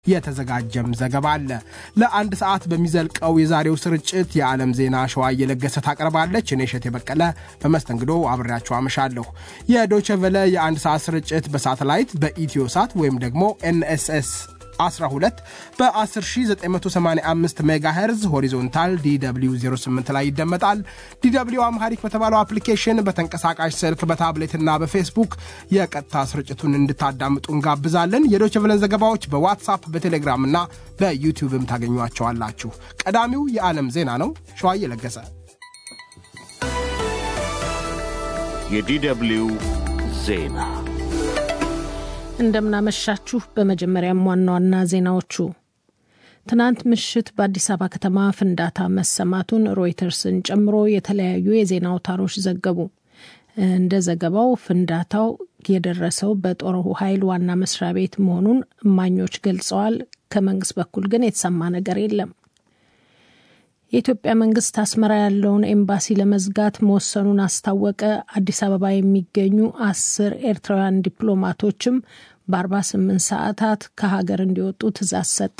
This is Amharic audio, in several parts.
የተዘጋጀም ዘገባ አለ። ለአንድ ሰዓት በሚዘልቀው የዛሬው ስርጭት የዓለም ዜና ሸዋ እየለገሰ ታቀርባለች። እኔ እሸቴ በቀለ በመስተንግዶ አብሬያችሁ አመሻለሁ። የዶቼ ቨለ የአንድ ሰዓት ስርጭት በሳተላይት በኢትዮ ሳት ወይም ደግሞ ኤንኤስኤስ 12 በ10985 ሜጋሄርዝ ሆሪዞንታል ዲw 08 ላይ ይደመጣል። ዲw አምሃሪክ በተባለው አፕሊኬሽን በተንቀሳቃሽ ስልክ በታብሌትና በፌስቡክ የቀጥታ ስርጭቱን እንድታዳምጡ እንጋብዛለን። የዶይቼ ቬለን ዘገባዎች በዋትሳፕ በቴሌግራም እና በዩቲዩብም ታገኟቸዋላችሁ። ቀዳሚው የዓለም ዜና ነው። ሸዋዬ ለገሰ የዲw ዜና እንደምናመሻችሁ። በመጀመሪያም ዋና ዋና ዜናዎቹ ትናንት ምሽት በአዲስ አበባ ከተማ ፍንዳታ መሰማቱን ሮይተርስን ጨምሮ የተለያዩ የዜና አውታሮች ዘገቡ። እንደ ዘገባው ፍንዳታው የደረሰው በጦር ኃይል ዋና መስሪያ ቤት መሆኑን እማኞች ገልጸዋል። ከመንግስት በኩል ግን የተሰማ ነገር የለም። የኢትዮጵያ መንግስት አስመራ ያለውን ኤምባሲ ለመዝጋት መወሰኑን አስታወቀ። አዲስ አበባ የሚገኙ አስር ኤርትራውያን ዲፕሎማቶችም በ48 ሰዓታት ከሀገር እንዲወጡ ትዕዛዝ ሰጠ።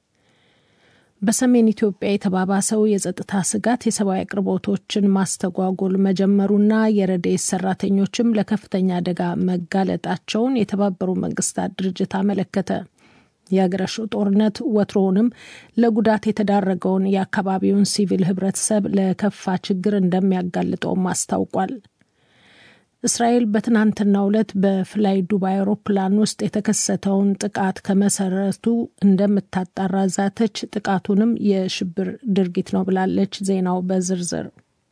በሰሜን ኢትዮጵያ የተባባሰው የጸጥታ ስጋት የሰብአዊ አቅርቦቶችን ማስተጓጎል መጀመሩና የረድኤት ሰራተኞችም ለከፍተኛ አደጋ መጋለጣቸውን የተባበሩ መንግስታት ድርጅት አመለከተ። የአገረሹ ጦርነት ወትሮውንም ለጉዳት የተዳረገውን የአካባቢውን ሲቪል ህብረተሰብ ለከፋ ችግር እንደሚያጋልጠውም አስታውቋል። እስራኤል በትናንትናው ዕለት በፍላይ ዱባይ አውሮፕላን ውስጥ የተከሰተውን ጥቃት ከመሰረቱ እንደምታጣራ ዛተች። ጥቃቱንም የሽብር ድርጊት ነው ብላለች። ዜናው በዝርዝር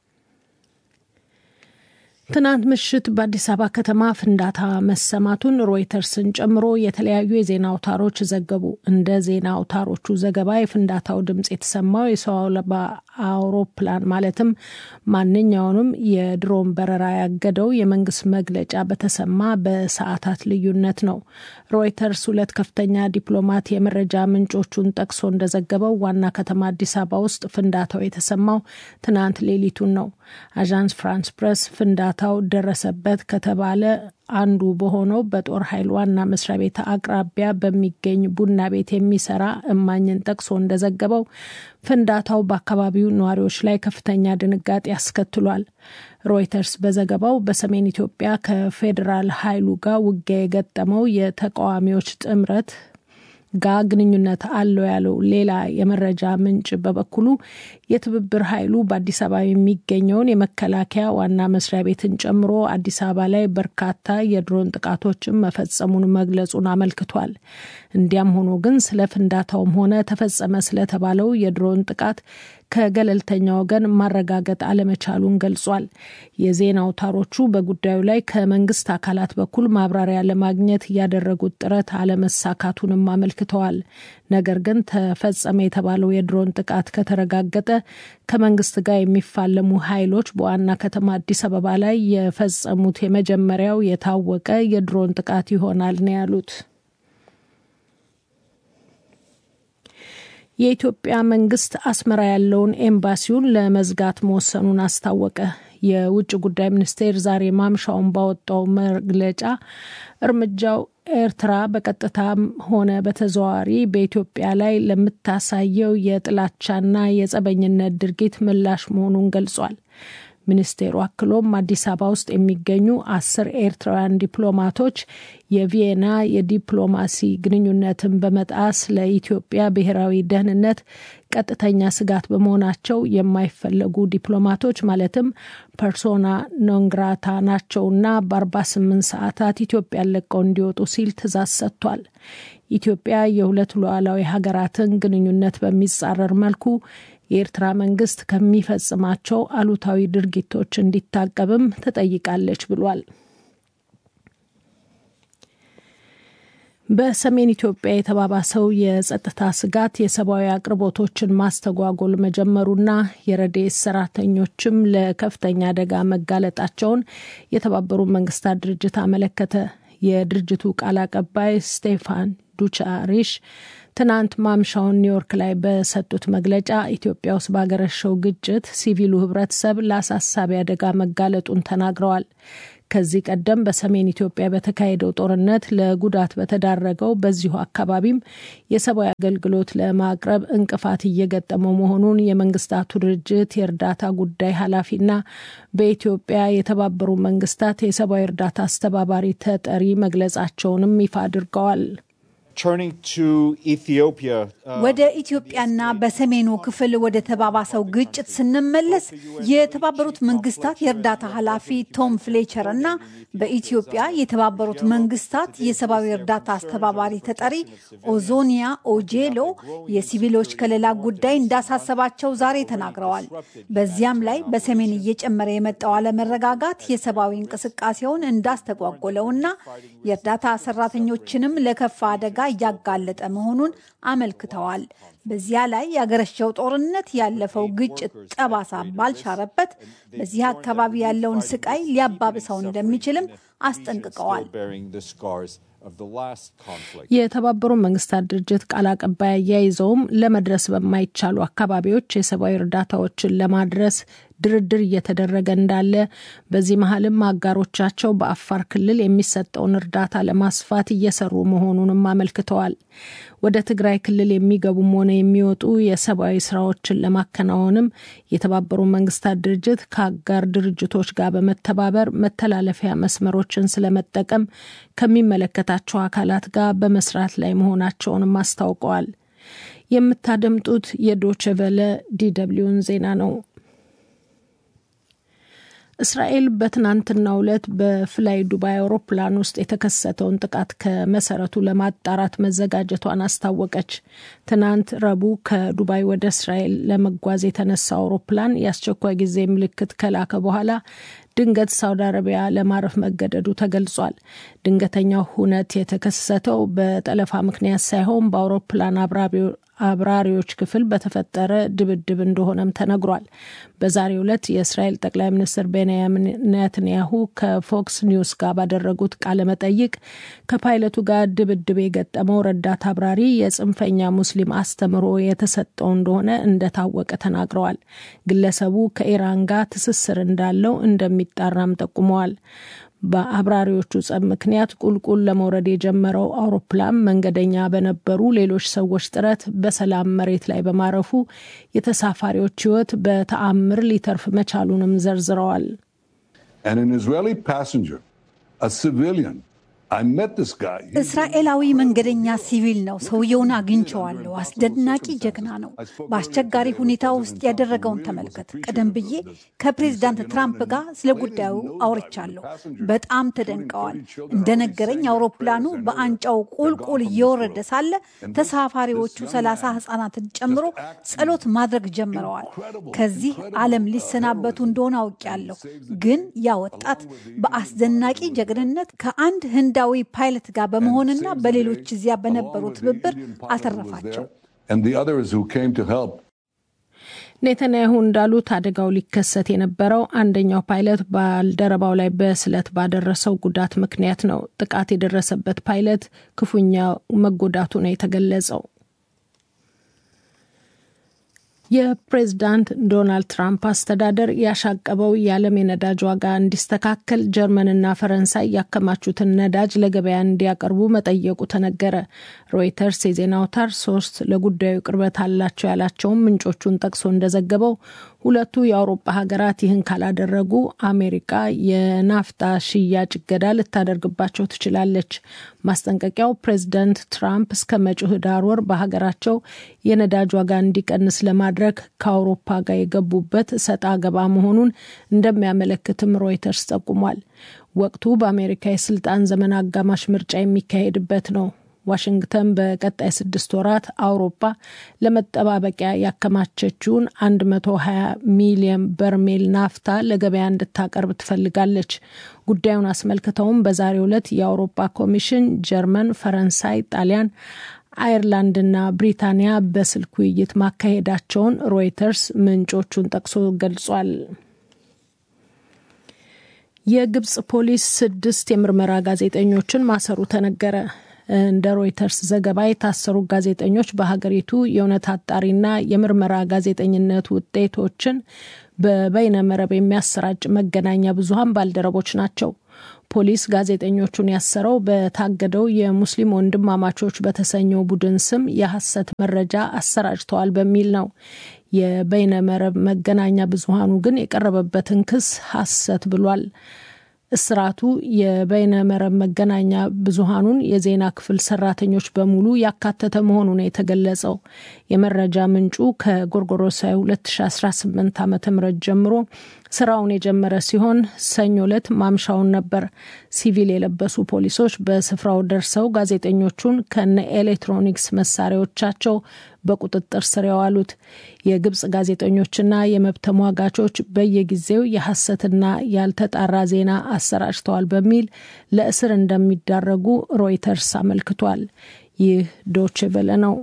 ትናንት ምሽት በአዲስ አበባ ከተማ ፍንዳታ መሰማቱን ሮይተርስን ጨምሮ የተለያዩ የዜና አውታሮች ዘገቡ። እንደ ዜና አውታሮቹ ዘገባ የፍንዳታው ድምፅ የተሰማው የሰው አልባ አውሮፕላን ማለትም ማንኛውንም የድሮን በረራ ያገደው የመንግስት መግለጫ በተሰማ በሰዓታት ልዩነት ነው። ሮይተርስ ሁለት ከፍተኛ ዲፕሎማት የመረጃ ምንጮቹን ጠቅሶ እንደዘገበው ዋና ከተማ አዲስ አበባ ውስጥ ፍንዳታው የተሰማው ትናንት ሌሊቱን ነው። አዣንስ ፍራንስ ፕሬስ ፍንዳታው ደረሰበት ከተባለ አንዱ በሆነው በጦር ኃይል ዋና መስሪያ ቤት አቅራቢያ በሚገኝ ቡና ቤት የሚሰራ እማኝን ጠቅሶ እንደዘገበው ፍንዳታው በአካባቢው ነዋሪዎች ላይ ከፍተኛ ድንጋጤ ያስከትሏል። ሮይተርስ በዘገባው በሰሜን ኢትዮጵያ ከፌዴራል ኃይሉ ጋር ውጊያ የገጠመው የተቃዋሚዎች ጥምረት ጋር ግንኙነት አለው ያለው ሌላ የመረጃ ምንጭ በበኩሉ የትብብር ኃይሉ በአዲስ አበባ የሚገኘውን የመከላከያ ዋና መስሪያ ቤትን ጨምሮ አዲስ አበባ ላይ በርካታ የድሮን ጥቃቶችን መፈጸሙን መግለጹን አመልክቷል። እንዲያም ሆኖ ግን ስለ ፍንዳታውም ሆነ ተፈጸመ ስለተባለው የድሮን ጥቃት ከገለልተኛ ወገን ማረጋገጥ አለመቻሉን ገልጿል። የዜና አውታሮቹ በጉዳዩ ላይ ከመንግስት አካላት በኩል ማብራሪያ ለማግኘት ያደረጉት ጥረት አለመሳካቱንም አመልክተዋል። ነገር ግን ተፈጸመ የተባለው የድሮን ጥቃት ከተረጋገጠ ከመንግስት ጋር የሚፋለሙ ኃይሎች በዋና ከተማ አዲስ አበባ ላይ የፈጸሙት የመጀመሪያው የታወቀ የድሮን ጥቃት ይሆናል ነው ያሉት። የኢትዮጵያ መንግስት አስመራ ያለውን ኤምባሲውን ለመዝጋት መወሰኑን አስታወቀ። የውጭ ጉዳይ ሚኒስቴር ዛሬ ማምሻውን ባወጣው መግለጫ እርምጃው ኤርትራ በቀጥታም ሆነ በተዘዋዋሪ በኢትዮጵያ ላይ ለምታሳየው የጥላቻና የጸበኝነት ድርጊት ምላሽ መሆኑን ገልጿል። ሚኒስቴሩ አክሎም አዲስ አበባ ውስጥ የሚገኙ አስር ኤርትራውያን ዲፕሎማቶች የቪየና የዲፕሎማሲ ግንኙነትን በመጣስ ለኢትዮጵያ ብሔራዊ ደህንነት ቀጥተኛ ስጋት በመሆናቸው የማይፈለጉ ዲፕሎማቶች ማለትም ፐርሶና ኖንግራታ ናቸውና በ48 ሰዓታት ኢትዮጵያን ለቀው እንዲወጡ ሲል ትዕዛዝ ሰጥቷል። ኢትዮጵያ የሁለት ሉዓላዊ ሀገራትን ግንኙነት በሚጻረር መልኩ የኤርትራ መንግስት ከሚፈጽማቸው አሉታዊ ድርጊቶች እንዲታቀብም ትጠይቃለች ብሏል። በሰሜን ኢትዮጵያ የተባባሰው የጸጥታ ስጋት የሰብአዊ አቅርቦቶችን ማስተጓጎል መጀመሩና የረድኤት ሰራተኞችም ለከፍተኛ አደጋ መጋለጣቸውን የተባበሩት መንግስታት ድርጅት አመለከተ። የድርጅቱ ቃል አቀባይ ስቴፋን ዱቻሪሽ ትናንት ማምሻውን ኒውዮርክ ላይ በሰጡት መግለጫ ኢትዮጵያ ውስጥ ባገረሸው ግጭት ሲቪሉ ህብረተሰብ ለአሳሳቢ አደጋ መጋለጡን ተናግረዋል። ከዚህ ቀደም በሰሜን ኢትዮጵያ በተካሄደው ጦርነት ለጉዳት በተዳረገው በዚሁ አካባቢም የሰብአዊ አገልግሎት ለማቅረብ እንቅፋት እየገጠመው መሆኑን የመንግስታቱ ድርጅት የእርዳታ ጉዳይ ኃላፊና በኢትዮጵያ የተባበሩ መንግስታት የሰብአዊ እርዳታ አስተባባሪ ተጠሪ መግለጻቸውንም ይፋ አድርገዋል። ወደ ኢትዮጵያና በሰሜኑ ክፍል ወደ ተባባሰው ግጭት ስንመለስ የተባበሩት መንግስታት የእርዳታ ኃላፊ ቶም ፍሌቸር እና በኢትዮጵያ የተባበሩት መንግስታት የሰብአዊ እርዳታ አስተባባሪ ተጠሪ ኦዞኒያ ኦጄሎ የሲቪሎች ከለላ ጉዳይ እንዳሳሰባቸው ዛሬ ተናግረዋል። በዚያም ላይ በሰሜን እየጨመረ የመጣው አለመረጋጋት የሰብአዊ እንቅስቃሴውን እንዳስተጓጎለውና የእርዳታ ሰራተኞችንም ለከፋ አደጋ እያጋለጠ መሆኑን አመልክተዋል። በዚያ ላይ ያገረሸው ጦርነት ያለፈው ግጭት ጠባሳ ባልሻረበት በዚህ አካባቢ ያለውን ስቃይ ሊያባብሰው እንደሚችልም አስጠንቅቀዋል። የተባበሩ መንግስታት ድርጅት ቃል አቀባይ አያይዘውም ለመድረስ በማይቻሉ አካባቢዎች የሰብአዊ እርዳታዎችን ለማድረስ ድርድር እየተደረገ እንዳለ፣ በዚህ መሀልም አጋሮቻቸው በአፋር ክልል የሚሰጠውን እርዳታ ለማስፋት እየሰሩ መሆኑንም አመልክተዋል። ወደ ትግራይ ክልል የሚገቡም ሆነ የሚወጡ የሰብአዊ ስራዎችን ለማከናወንም የተባበሩ መንግስታት ድርጅት ከአጋር ድርጅቶች ጋር በመተባበር መተላለፊያ መስመሮችን ስለመጠቀም ከሚመለከታቸው አካላት ጋር በመስራት ላይ መሆናቸውንም አስታውቀዋል። የምታደምጡት የዶችቨለ ዲደብሊውን ዜና ነው። እስራኤል በትናንትናው ዕለት በፍላይ ዱባይ አውሮፕላን ውስጥ የተከሰተውን ጥቃት ከመሰረቱ ለማጣራት መዘጋጀቷን አስታወቀች። ትናንት ረቡዕ ከዱባይ ወደ እስራኤል ለመጓዝ የተነሳ አውሮፕላን የአስቸኳይ ጊዜ ምልክት ከላከ በኋላ ድንገት ሳውዲ አረቢያ ለማረፍ መገደዱ ተገልጿል። ድንገተኛው ሁነት የተከሰተው በጠለፋ ምክንያት ሳይሆን በአውሮፕላን አብራሪዎች ክፍል በተፈጠረ ድብድብ እንደሆነም ተነግሯል። በዛሬው ዕለት የእስራኤል ጠቅላይ ሚኒስትር ቤንያሚን ኔትንያሁ ከፎክስ ኒውስ ጋር ባደረጉት ቃለ መጠይቅ ከፓይለቱ ጋር ድብድብ የገጠመው ረዳት አብራሪ የጽንፈኛ ሙስሊም አስተምህሮ የተሰጠው እንደሆነ እንደታወቀ ተናግረዋል። ግለሰቡ ከኢራን ጋር ትስስር እንዳለው እንደሚጣራም ጠቁመዋል። በአብራሪዎቹ ጸብ ምክንያት ቁልቁል ለመውረድ የጀመረው አውሮፕላን መንገደኛ በነበሩ ሌሎች ሰዎች ጥረት በሰላም መሬት ላይ በማረፉ የተሳፋሪዎች ሕይወት በተአምር ሊተርፍ መቻሉንም ዘርዝረዋል። እስራኤላዊ መንገደኛ ሲቪል ነው። ሰውየውን አግኝቸዋለሁ። አስደናቂ ጀግና ነው። በአስቸጋሪ ሁኔታ ውስጥ ያደረገውን ተመልከት። ቀደም ብዬ ከፕሬዚዳንት ትራምፕ ጋር ስለ ጉዳዩ አውርቻለሁ። በጣም ተደንቀዋል። እንደነገረኝ አውሮፕላኑ በአንጫው ቁልቁል እየወረደ ሳለ ተሳፋሪዎቹ ሰላሳ ሕጻናትን ጨምሮ ጸሎት ማድረግ ጀምረዋል። ከዚህ ዓለም ሊሰናበቱ እንደሆነ አውቄያለሁ። ግን ያ ወጣት በአስደናቂ ጀግንነት ከአንድ ህንዳዊ ፓይለት ጋር በመሆንና በሌሎች እዚያ በነበሩ ትብብር አተረፋቸው። ኔተንያሁ እንዳሉት አደጋው ሊከሰት የነበረው አንደኛው ፓይለት ባልደረባው ላይ በስለት ባደረሰው ጉዳት ምክንያት ነው። ጥቃት የደረሰበት ፓይለት ክፉኛ መጎዳቱ ነው የተገለጸው። የፕሬዝዳንት ዶናልድ ትራምፕ አስተዳደር ያሻቀበው የዓለም የነዳጅ ዋጋ እንዲስተካከል ጀርመንና ፈረንሳይ ያከማቹትን ነዳጅ ለገበያ እንዲያቀርቡ መጠየቁ ተነገረ። ሮይተርስ የዜና አውታር ሶስት ለጉዳዩ ቅርበት አላቸው ያላቸውን ምንጮቹን ጠቅሶ እንደዘገበው ሁለቱ የአውሮፓ ሀገራት ይህን ካላደረጉ አሜሪካ የናፍጣ ሽያጭ እገዳ ልታደርግባቸው ትችላለች። ማስጠንቀቂያው ፕሬዚዳንት ትራምፕ እስከ መጪው ህዳር ወር በሀገራቸው የነዳጅ ዋጋ እንዲቀንስ ለማድረግ ከአውሮፓ ጋር የገቡበት ሰጣ ገባ መሆኑን እንደሚያመለክትም ሮይተርስ ጠቁሟል። ወቅቱ በአሜሪካ የስልጣን ዘመን አጋማሽ ምርጫ የሚካሄድበት ነው። ዋሽንግተን በቀጣይ ስድስት ወራት አውሮፓ ለመጠባበቂያ ያከማቸችውን 120 ሚሊዮን በርሜል ናፍታ ለገበያ እንድታቀርብ ትፈልጋለች። ጉዳዩን አስመልክተውም በዛሬው ዕለት የአውሮፓ ኮሚሽን ጀርመን፣ ፈረንሳይ፣ ጣሊያን አየርላንድና ብሪታንያ በስልክ ውይይት ማካሄዳቸውን ሮይተርስ ምንጮቹን ጠቅሶ ገልጿል። የግብጽ ፖሊስ ስድስት የምርመራ ጋዜጠኞችን ማሰሩ ተነገረ። እንደ ሮይተርስ ዘገባ የታሰሩ ጋዜጠኞች በሀገሪቱ የእውነት አጣሪና የምርመራ ጋዜጠኝነት ውጤቶችን በበይነ መረብ የሚያሰራጭ መገናኛ ብዙኃን ባልደረቦች ናቸው። ፖሊስ ጋዜጠኞቹን ያሰረው በታገደው የሙስሊም ወንድማማቾች በተሰኘው ቡድን ስም የሐሰት መረጃ አሰራጭተዋል በሚል ነው። የበይነመረብ መገናኛ ብዙሃኑ ግን የቀረበበትን ክስ ሐሰት ብሏል። እስራቱ የበይነ መረብ መገናኛ ብዙሃኑን የዜና ክፍል ሰራተኞች በሙሉ ያካተተ መሆኑ ነው የተገለጸው። የመረጃ ምንጩ ከጎርጎሮሳዊ 2018 ዓ ም ጀምሮ ስራውን የጀመረ ሲሆን ሰኞ ዕለት ማምሻውን ነበር ሲቪል የለበሱ ፖሊሶች በስፍራው ደርሰው ጋዜጠኞቹን ከነ ኤሌክትሮኒክስ መሳሪያዎቻቸው በቁጥጥር ስር ያዋሉት። የግብጽ ጋዜጠኞችና የመብት ተሟጋቾች በየጊዜው የሐሰትና ያልተጣራ ዜና አሰራጭተዋል በሚል ለእስር እንደሚዳረጉ ሮይተርስ አመልክቷል። ይህ ዶች ቬለ ነው።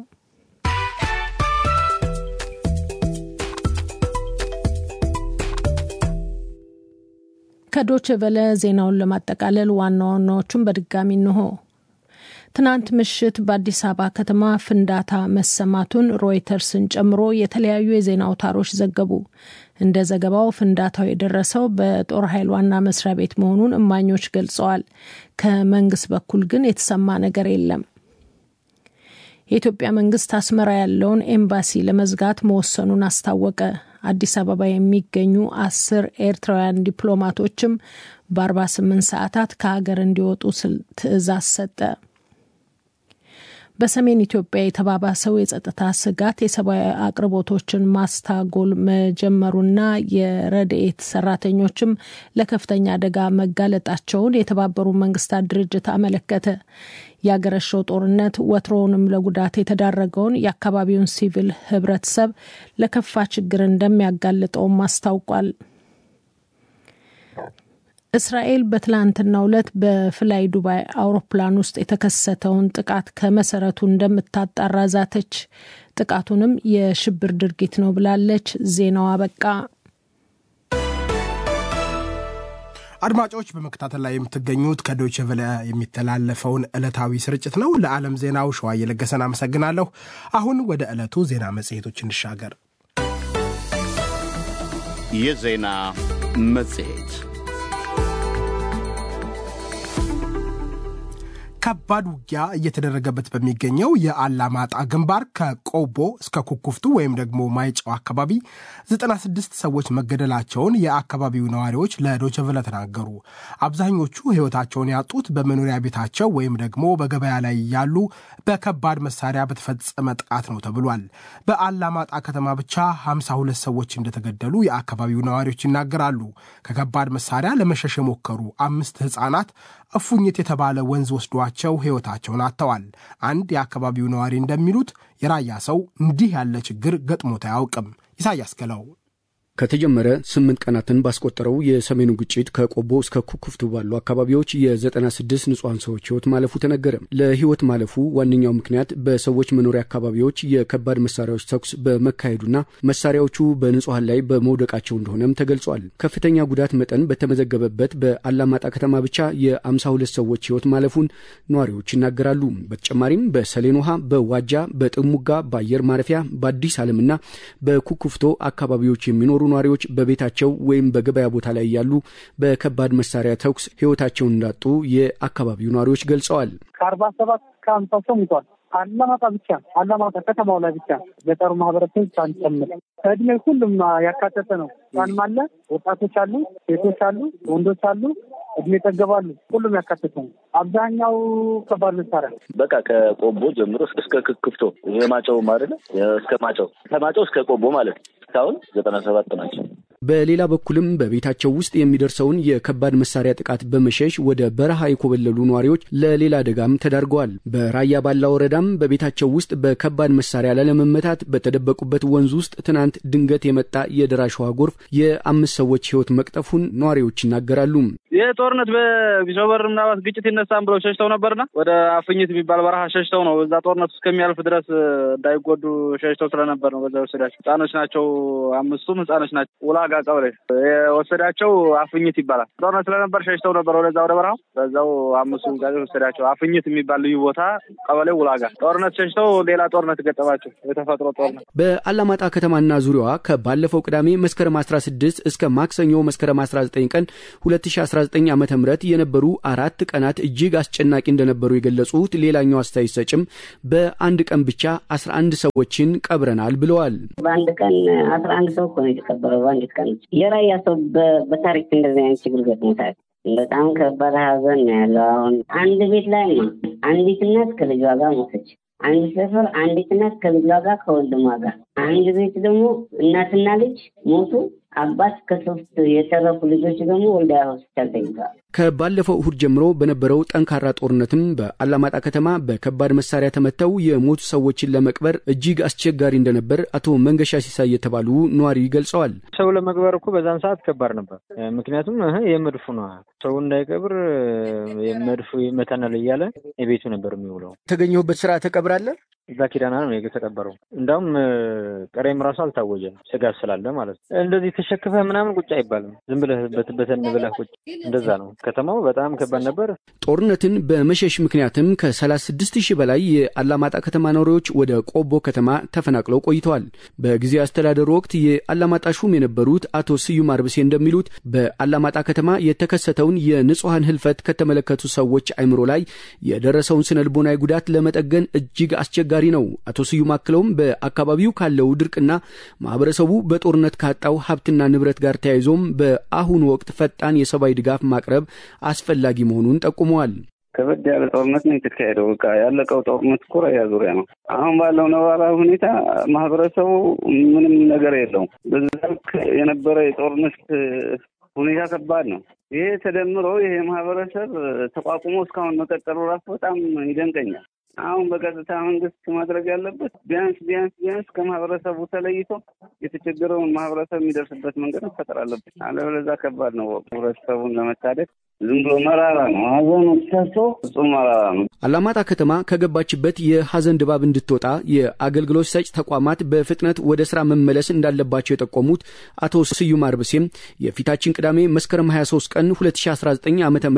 ከዶች ቬለ ዜናውን ለማጠቃለል ዋና ዋናዎቹን በድጋሚ እንሆ። ትናንት ምሽት በአዲስ አበባ ከተማ ፍንዳታ መሰማቱን ሮይተርስን ጨምሮ የተለያዩ የዜና አውታሮች ዘገቡ። እንደ ዘገባው ፍንዳታው የደረሰው በጦር ኃይል ዋና መስሪያ ቤት መሆኑን እማኞች ገልጸዋል። ከመንግስት በኩል ግን የተሰማ ነገር የለም። የኢትዮጵያ መንግስት አስመራ ያለውን ኤምባሲ ለመዝጋት መወሰኑን አስታወቀ። አዲስ አበባ የሚገኙ አስር ኤርትራውያን ዲፕሎማቶችም በ48 ሰዓታት ከሀገር እንዲወጡ ትዕዛዝ ሰጠ። በሰሜን ኢትዮጵያ የተባባሰው የጸጥታ ስጋት የሰብአዊ አቅርቦቶችን ማስታጎል መጀመሩና የረድኤት ሰራተኞችም ለከፍተኛ አደጋ መጋለጣቸውን የተባበሩት መንግስታት ድርጅት አመለከተ። የአገረሸው ጦርነት ወትሮውንም ለጉዳት የተዳረገውን የአካባቢውን ሲቪል ህብረተሰብ ለከፋ ችግር እንደሚያጋልጠውም አስታውቋል። እስራኤል በትላንትናው ዕለት በፍላይ ዱባይ አውሮፕላን ውስጥ የተከሰተውን ጥቃት ከመሰረቱ እንደምታጣራ ዛተች። ጥቃቱንም የሽብር ድርጊት ነው ብላለች። ዜናው አበቃ። አድማጮች በመከታተል ላይ የምትገኙት ከዶይቼ ቬለ የሚተላለፈውን ዕለታዊ ስርጭት ነው። ለዓለም ዜናው ሸዋ እየለገሰን አመሰግናለሁ። አሁን ወደ ዕለቱ ዜና መጽሔቶች እንሻገር። የዜና መጽሔት ከባድ ውጊያ እየተደረገበት በሚገኘው የአላማጣ ግንባር ከቆቦ እስከ ኩኩፍቱ ወይም ደግሞ ማይጨው አካባቢ 96 ሰዎች መገደላቸውን የአካባቢው ነዋሪዎች ለዶቸቨለ ተናገሩ። አብዛኞቹ ሕይወታቸውን ያጡት በመኖሪያ ቤታቸው ወይም ደግሞ በገበያ ላይ ያሉ በከባድ መሳሪያ በተፈጸመ ጥቃት ነው ተብሏል። በአላማጣ ከተማ ብቻ 52 ሰዎች እንደተገደሉ የአካባቢው ነዋሪዎች ይናገራሉ። ከከባድ መሳሪያ ለመሸሽ የሞከሩ አምስት ሕፃናት እፉኝት የተባለ ወንዝ ወስዷቸው ሕይወታቸውን አጥተዋል። አንድ የአካባቢው ነዋሪ እንደሚሉት የራያ ሰው እንዲህ ያለ ችግር ገጥሞት አያውቅም። ኢሳያስ ገለው ከተጀመረ ስምንት ቀናትን ባስቆጠረው የሰሜኑ ግጭት ከቆቦ እስከ ኩኩፍቱ ባሉ አካባቢዎች የ96 ንጹሐን ሰዎች ሕይወት ማለፉ ተነገረ። ለሕይወት ማለፉ ዋነኛው ምክንያት በሰዎች መኖሪያ አካባቢዎች የከባድ መሳሪያዎች ተኩስ በመካሄዱና መሳሪያዎቹ በንጹሐን ላይ በመውደቃቸው እንደሆነም ተገልጿል። ከፍተኛ ጉዳት መጠን በተመዘገበበት በአላማጣ ከተማ ብቻ የ52 ሰዎች ሕይወት ማለፉን ነዋሪዎች ይናገራሉ። በተጨማሪም በሰሌን ውሃ፣ በዋጃ፣ በጥሙጋ፣ በአየር ማረፊያ፣ በአዲስ ዓለምና በኩኩፍቶ አካባቢዎች የሚኖሩ ነዋሪዎች በቤታቸው ወይም በገበያ ቦታ ላይ ያሉ በከባድ መሳሪያ ተኩስ ሕይወታቸውን እንዳጡ የአካባቢው ነዋሪዎች ገልጸዋል። ከአርባ ሰባት ከአምሳ ሰው ሙቷል። አላማጣ ብቻ አላማጣ ከተማው ላይ ብቻ ገጠሩ ማህበረሰብ ሳንጨምር ከእድሜ ሁሉም ያካተተ ነው። ህጻንም አለ፣ ወጣቶች አሉ፣ ሴቶች አሉ፣ ወንዶች አሉ፣ እድሜ ጠገባሉ። ሁሉም ያካተተ ነው። አብዛኛው ከባድ መሳሪያ በቃ ከቆቦ ጀምሮ እስከ ክክፍቶ ይሄ ማጨው አይደለ እስከ ማጨው ከማጨው እስከ ቆቦ ማለት እስካሁን ዘጠና ሰባት ናቸው። በሌላ በኩልም በቤታቸው ውስጥ የሚደርሰውን የከባድ መሳሪያ ጥቃት በመሸሽ ወደ በረሃ የኮበለሉ ነዋሪዎች ለሌላ አደጋም ተዳርገዋል። በራያ ባላ ወረዳም በቤታቸው ውስጥ በከባድ መሳሪያ ላለመመታት በተደበቁበት ወንዝ ውስጥ ትናንት ድንገት የመጣ የደራሽ ውሃ ጎርፍ የአምስት ሰዎች ሕይወት መቅጠፉን ነዋሪዎች ይናገራሉ። ይህ ጦርነት በቢሾበር ምናልባት ግጭት ይነሳም ብለው ሸሽተው ነበርና ወደ አፍኝት የሚባል በረሃ ሸሽተው ነው። እዛ ጦርነቱ እስከሚያልፍ ድረስ እንዳይጎዱ ሸሽተው ስለነበር ነው በዛ ወሰዳቸው። ህጻኖች ናቸው፣ አምስቱም ህጻኖች ናቸው። ውላጋ ቀበሌ የወሰዳቸው አፍኝት ይባላል። ጦርነት ስለነበር ሸሽተው ነበር ወደዛ ወደ በረሃው። በዛው አምስቱ ጋዜ ወሰዳቸው። አፍኝት የሚባል ልዩ ቦታ ቀበሌ ውላጋ ጦርነት ሸሽተው ሌላ ጦርነት ገጠማቸው፣ የተፈጥሮ ጦርነት። በአላማጣ ከተማና ዙሪያዋ ከባለፈው ቅዳሜ መስከረም 16 እስከ ማክሰኞ መስከረም 19 ቀን 2019 2019 ዓ ም የነበሩ አራት ቀናት እጅግ አስጨናቂ እንደነበሩ የገለጹት ሌላኛው አስተያየት ሰጭም በአንድ ቀን ብቻ 11 ሰዎችን ቀብረናል ብለዋል። በአንድ ቀን 11 ሰው እኮ ነው የተቀበረው። በአንድ ቀን የራያ ሰው በታሪክ እንደዚህ አይነት ችግር ገጥሞታል። በጣም ከባድ ሀዘን ነው ያለው። አሁን አንድ ቤት ላይ ነው አንዲት እናት ከልጇ ጋር ሞተች። አንድ ሰፈር አንዲት እናት ከልጇ ጋር ከወንድሟ ጋር፣ አንድ ቤት ደግሞ እናትና ልጅ ሞቱ። አባት ከሶስት የተረፉ ልጆች ደግሞ ወልዲያ ሆስፒታል ተኝተዋል። ከባለፈው እሁድ ጀምሮ በነበረው ጠንካራ ጦርነትም በአላማጣ ከተማ በከባድ መሳሪያ ተመተው የሞቱ ሰዎችን ለመቅበር እጅግ አስቸጋሪ እንደነበር አቶ መንገሻ ሲሳይ የተባሉ ነዋሪ ገልጸዋል። ሰው ለመቅበር እኮ በዛን ሰዓት ከባድ ነበር። ምክንያቱም የመድፉ ነው ሰው እንዳይቀብር የመድፉ ይመታናል እያለ የቤቱ ነበር የሚውለው። የተገኘሁበት ስራ ተቀብራለህ? እዛ ኪዳና ነው የተቀበረው። እንዳውም ቀሬም ራሱ አልታወጀም፣ ስጋት ስላለ ማለት ነው። እንደዚህ ተሸክፈህ ምናምን ቁጭ አይባልም። ዝም ብለህ በትን ብለህ ቁጭ እንደዛ ነው። ከተማው በጣም ከባድ ነበር። ጦርነትን በመሸሽ ምክንያትም ከ36 ሺህ በላይ የአላማጣ ከተማ ነዋሪዎች ወደ ቆቦ ከተማ ተፈናቅለው ቆይተዋል። በጊዜ አስተዳደሩ ወቅት የአላማጣ ሹም የነበሩት አቶ ስዩም አርብሴ እንደሚሉት በአላማጣ ከተማ የተከሰተውን የንጹሐን ህልፈት ከተመለከቱ ሰዎች አይምሮ ላይ የደረሰውን ስነ ልቦናዊ ጉዳት ለመጠገን እጅግ አስቸጋሪ ነው። አቶ ስዩም አክለውም በአካባቢው ካለው ድርቅና ማህበረሰቡ በጦርነት ካጣው ሀብትና ንብረት ጋር ተያይዞም በአሁኑ ወቅት ፈጣን የሰብአዊ ድጋፍ ማቅረብ አስፈላጊ መሆኑን ጠቁመዋል። ከበድ ያለ ጦርነት ነው የተካሄደው። በቃ ያለቀው ጦርነት እኮ ራያ ዙሪያ ነው። አሁን ባለው ነባራዊ ሁኔታ ማህበረሰቡ ምንም ነገር የለውም። በዛ ልክ የነበረ የጦርነት ሁኔታ ከባድ ነው። ይሄ ተደምሮ ይሄ ማህበረሰብ ተቋቁሞ እስካሁን መቀጠሉ ራሱ በጣም ይደንቀኛል። አሁን በቀጥታ መንግስት ማድረግ ያለበት ቢያንስ ቢያንስ ቢያንስ ከማህበረሰቡ ተለይቶ የተቸገረውን ማህበረሰብ የሚደርስበት መንገድ መፈጠር አለበት። አለበለዚያ ከባድ ነው። ህብረተሰቡን ለመታደግ ዝም ብሎ መራራ ነው። ሀዘኑ ሲሰሶ ፍጹም መራራ ነው። አላማጣ ከተማ ከገባችበት የሀዘን ድባብ እንድትወጣ የአገልግሎት ሰጭ ተቋማት በፍጥነት ወደ ስራ መመለስ እንዳለባቸው የጠቆሙት አቶ ስዩም አርብሴም የፊታችን ቅዳሜ መስከረም 23 ቀን 2019 ዓ ም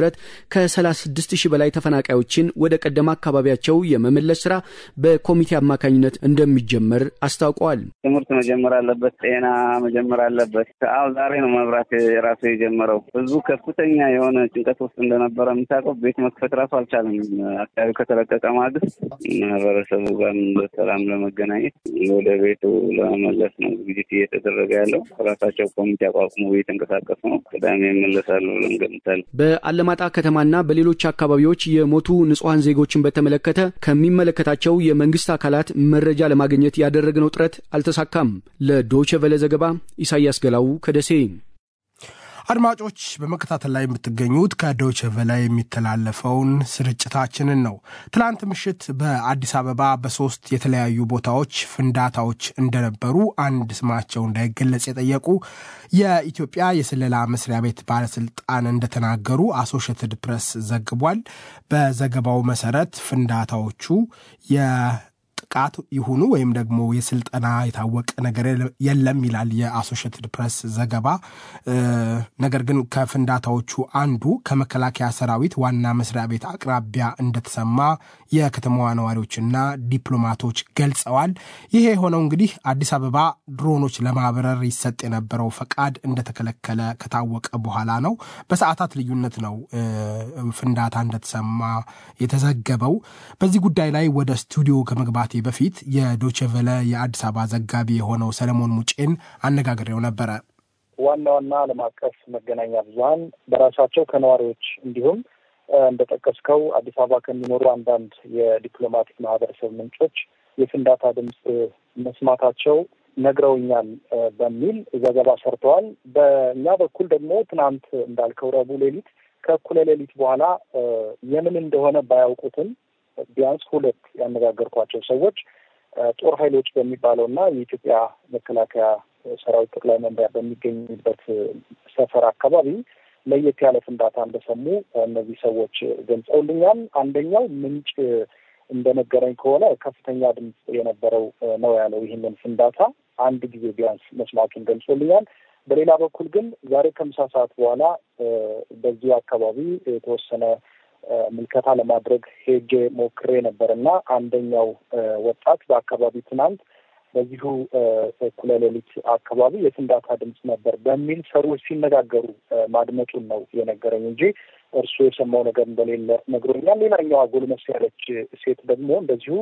ከ36 ሺህ በላይ ተፈናቃዮችን ወደ ቀደማ አካባቢያቸው የመመለስ ስራ በኮሚቴ አማካኝነት እንደሚጀመር አስታውቀዋል። ትምህርት መጀመር አለበት። ጤና መጀመር አለበት። አሁ ዛሬ ነው መብራት ራሱ የጀመረው። ህዝቡ ከፍተኛ የሆነ ጭንቀት ውስጥ እንደነበረ የምታውቀው ቤት መክፈት ራሱ አልቻለም። አካባቢው ከተለቀቀ ማግስት ማህበረሰቡ ጋር በሰላም ለመገናኘት ወደ ቤቱ ለመመለስ ነው ዝግጅት እየተደረገ ያለው። ራሳቸው ኮሚቴ አቋቁሞ እየተንቀሳቀሱ ነው። ቅዳሜ ይመለሳሉ ብለን እንገምታለን። በአለማጣ ከተማና በሌሎች አካባቢዎች የሞቱ ንጹሐን ዜጎችን በተመለከተ ከሚመለከታቸው የመንግስት አካላት መረጃ ለማግኘት ያደረግነው ጥረት አልተሳካም። ለዶይቼ ቬለ ዘገባ ኢሳያስ ገላው ከደሴ። አድማጮች በመከታተል ላይ የምትገኙት ከዶይቼ ቬለ የሚተላለፈውን ስርጭታችንን ነው። ትላንት ምሽት በአዲስ አበባ በሶስት የተለያዩ ቦታዎች ፍንዳታዎች እንደነበሩ አንድ ስማቸው እንዳይገለጽ የጠየቁ የኢትዮጵያ የስለላ መስሪያ ቤት ባለስልጣን እንደተናገሩ አሶሽትድ ፕሬስ ዘግቧል። በዘገባው መሰረት ፍንዳታዎቹ ጥቃት ይሁኑ ወይም ደግሞ የስልጠና የታወቀ ነገር የለም ይላል የአሶሽትድ ፕሬስ ዘገባ። ነገር ግን ከፍንዳታዎቹ አንዱ ከመከላከያ ሰራዊት ዋና መስሪያ ቤት አቅራቢያ እንደተሰማ የከተማዋ ነዋሪዎችና ዲፕሎማቶች ገልጸዋል። ይሄ የሆነው እንግዲህ አዲስ አበባ ድሮኖች ለማብረር ይሰጥ የነበረው ፈቃድ እንደተከለከለ ከታወቀ በኋላ ነው። በሰዓታት ልዩነት ነው ፍንዳታ እንደተሰማ የተዘገበው። በዚህ ጉዳይ ላይ ወደ ስቱዲዮ ከመግባቴ በፊት የዶችቨለ የአዲስ አበባ ዘጋቢ የሆነው ሰለሞን ሙጬን አነጋግሬው ነበረ። ዋና ዋና ዓለም አቀፍ መገናኛ ብዙኃን በራሳቸው ከነዋሪዎች እንዲሁም እንደጠቀስከው አዲስ አበባ ከሚኖሩ አንዳንድ የዲፕሎማቲክ ማህበረሰብ ምንጮች የፍንዳታ ድምፅ መስማታቸው ነግረውኛል በሚል ዘገባ ሰርተዋል። በእኛ በኩል ደግሞ ትናንት እንዳልከው ረቡዕ ሌሊት ከእኩለ ሌሊት በኋላ የምን እንደሆነ ባያውቁትም ቢያንስ ሁለት ያነጋገርኳቸው ሰዎች ጦር ኃይሎች በሚባለው እና የኢትዮጵያ መከላከያ ሰራዊት ጠቅላይ መምሪያ በሚገኝበት ሰፈር አካባቢ ለየት ያለ ፍንዳታ እንደሰሙ እነዚህ ሰዎች ገልጸውልኛል። አንደኛው ምንጭ እንደነገረኝ ከሆነ ከፍተኛ ድምፅ የነበረው ነው ያለው ይህንን ፍንዳታ አንድ ጊዜ ቢያንስ መስማቱን ገልጾልኛል። በሌላ በኩል ግን ዛሬ ከምሳ ሰዓት በኋላ በዚሁ አካባቢ የተወሰነ ምልከታ ለማድረግ ሄጄ ሞክሬ ነበር እና አንደኛው ወጣት በአካባቢ ትናንት በዚሁ እኩለ ሌሊት አካባቢ የፍንዳታ ድምፅ ነበር በሚል ሰዎች ሲነጋገሩ ማድመጡን ነው የነገረኝ እንጂ እርሱ የሰማው ነገር እንደሌለ ነግሮኛል። ሌላኛዋ ጎልመስ ያለች ሴት ደግሞ እንደዚሁ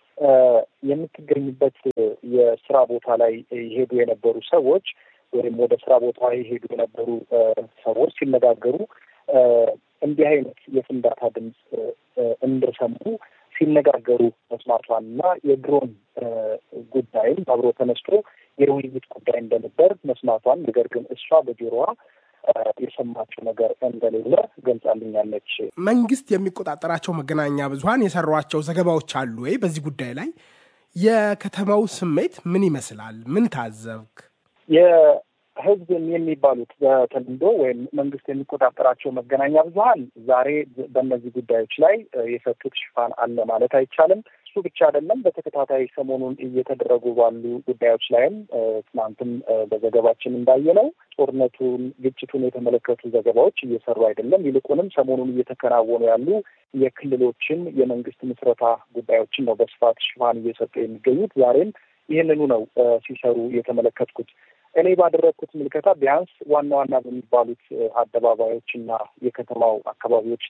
የምትገኝበት የስራ ቦታ ላይ ይሄዱ የነበሩ ሰዎች ወይም ወደ ስራ ቦታ ይሄዱ የነበሩ ሰዎች ሲነጋገሩ እንዲህ አይነት የፍንዳታ ድምፅ እንደሰሙ ሲነጋገሩ መስማቷን እና የድሮን ጉዳይም አብሮ ተነስቶ የውይይት ጉዳይ እንደነበር መስማቷን፣ ነገር ግን እሷ በጆሮዋ የሰማችው ነገር እንደሌለ ገልጻልኛለች። መንግስት የሚቆጣጠራቸው መገናኛ ብዙኃን የሰሯቸው ዘገባዎች አሉ ወይ? በዚህ ጉዳይ ላይ የከተማው ስሜት ምን ይመስላል? ምን ታዘብክ? ህዝብ የሚባሉት በተለምዶ ወይም መንግስት የሚቆጣጠራቸው መገናኛ ብዙኃን ዛሬ በእነዚህ ጉዳዮች ላይ የሰጡት ሽፋን አለ ማለት አይቻልም። እሱ ብቻ አይደለም። በተከታታይ ሰሞኑን እየተደረጉ ባሉ ጉዳዮች ላይም ትናንትም በዘገባችን እንዳየነው ጦርነቱን፣ ግጭቱን የተመለከቱ ዘገባዎች እየሰሩ አይደለም። ይልቁንም ሰሞኑን እየተከናወኑ ያሉ የክልሎችን የመንግስት ምስረታ ጉዳዮችን ነው በስፋት ሽፋን እየሰጡ የሚገኙት። ዛሬም ይህንኑ ነው ሲሰሩ የተመለከትኩት። እኔ ባደረግኩት ምልከታ ቢያንስ ዋና ዋና በሚባሉት አደባባዮች እና የከተማው አካባቢዎች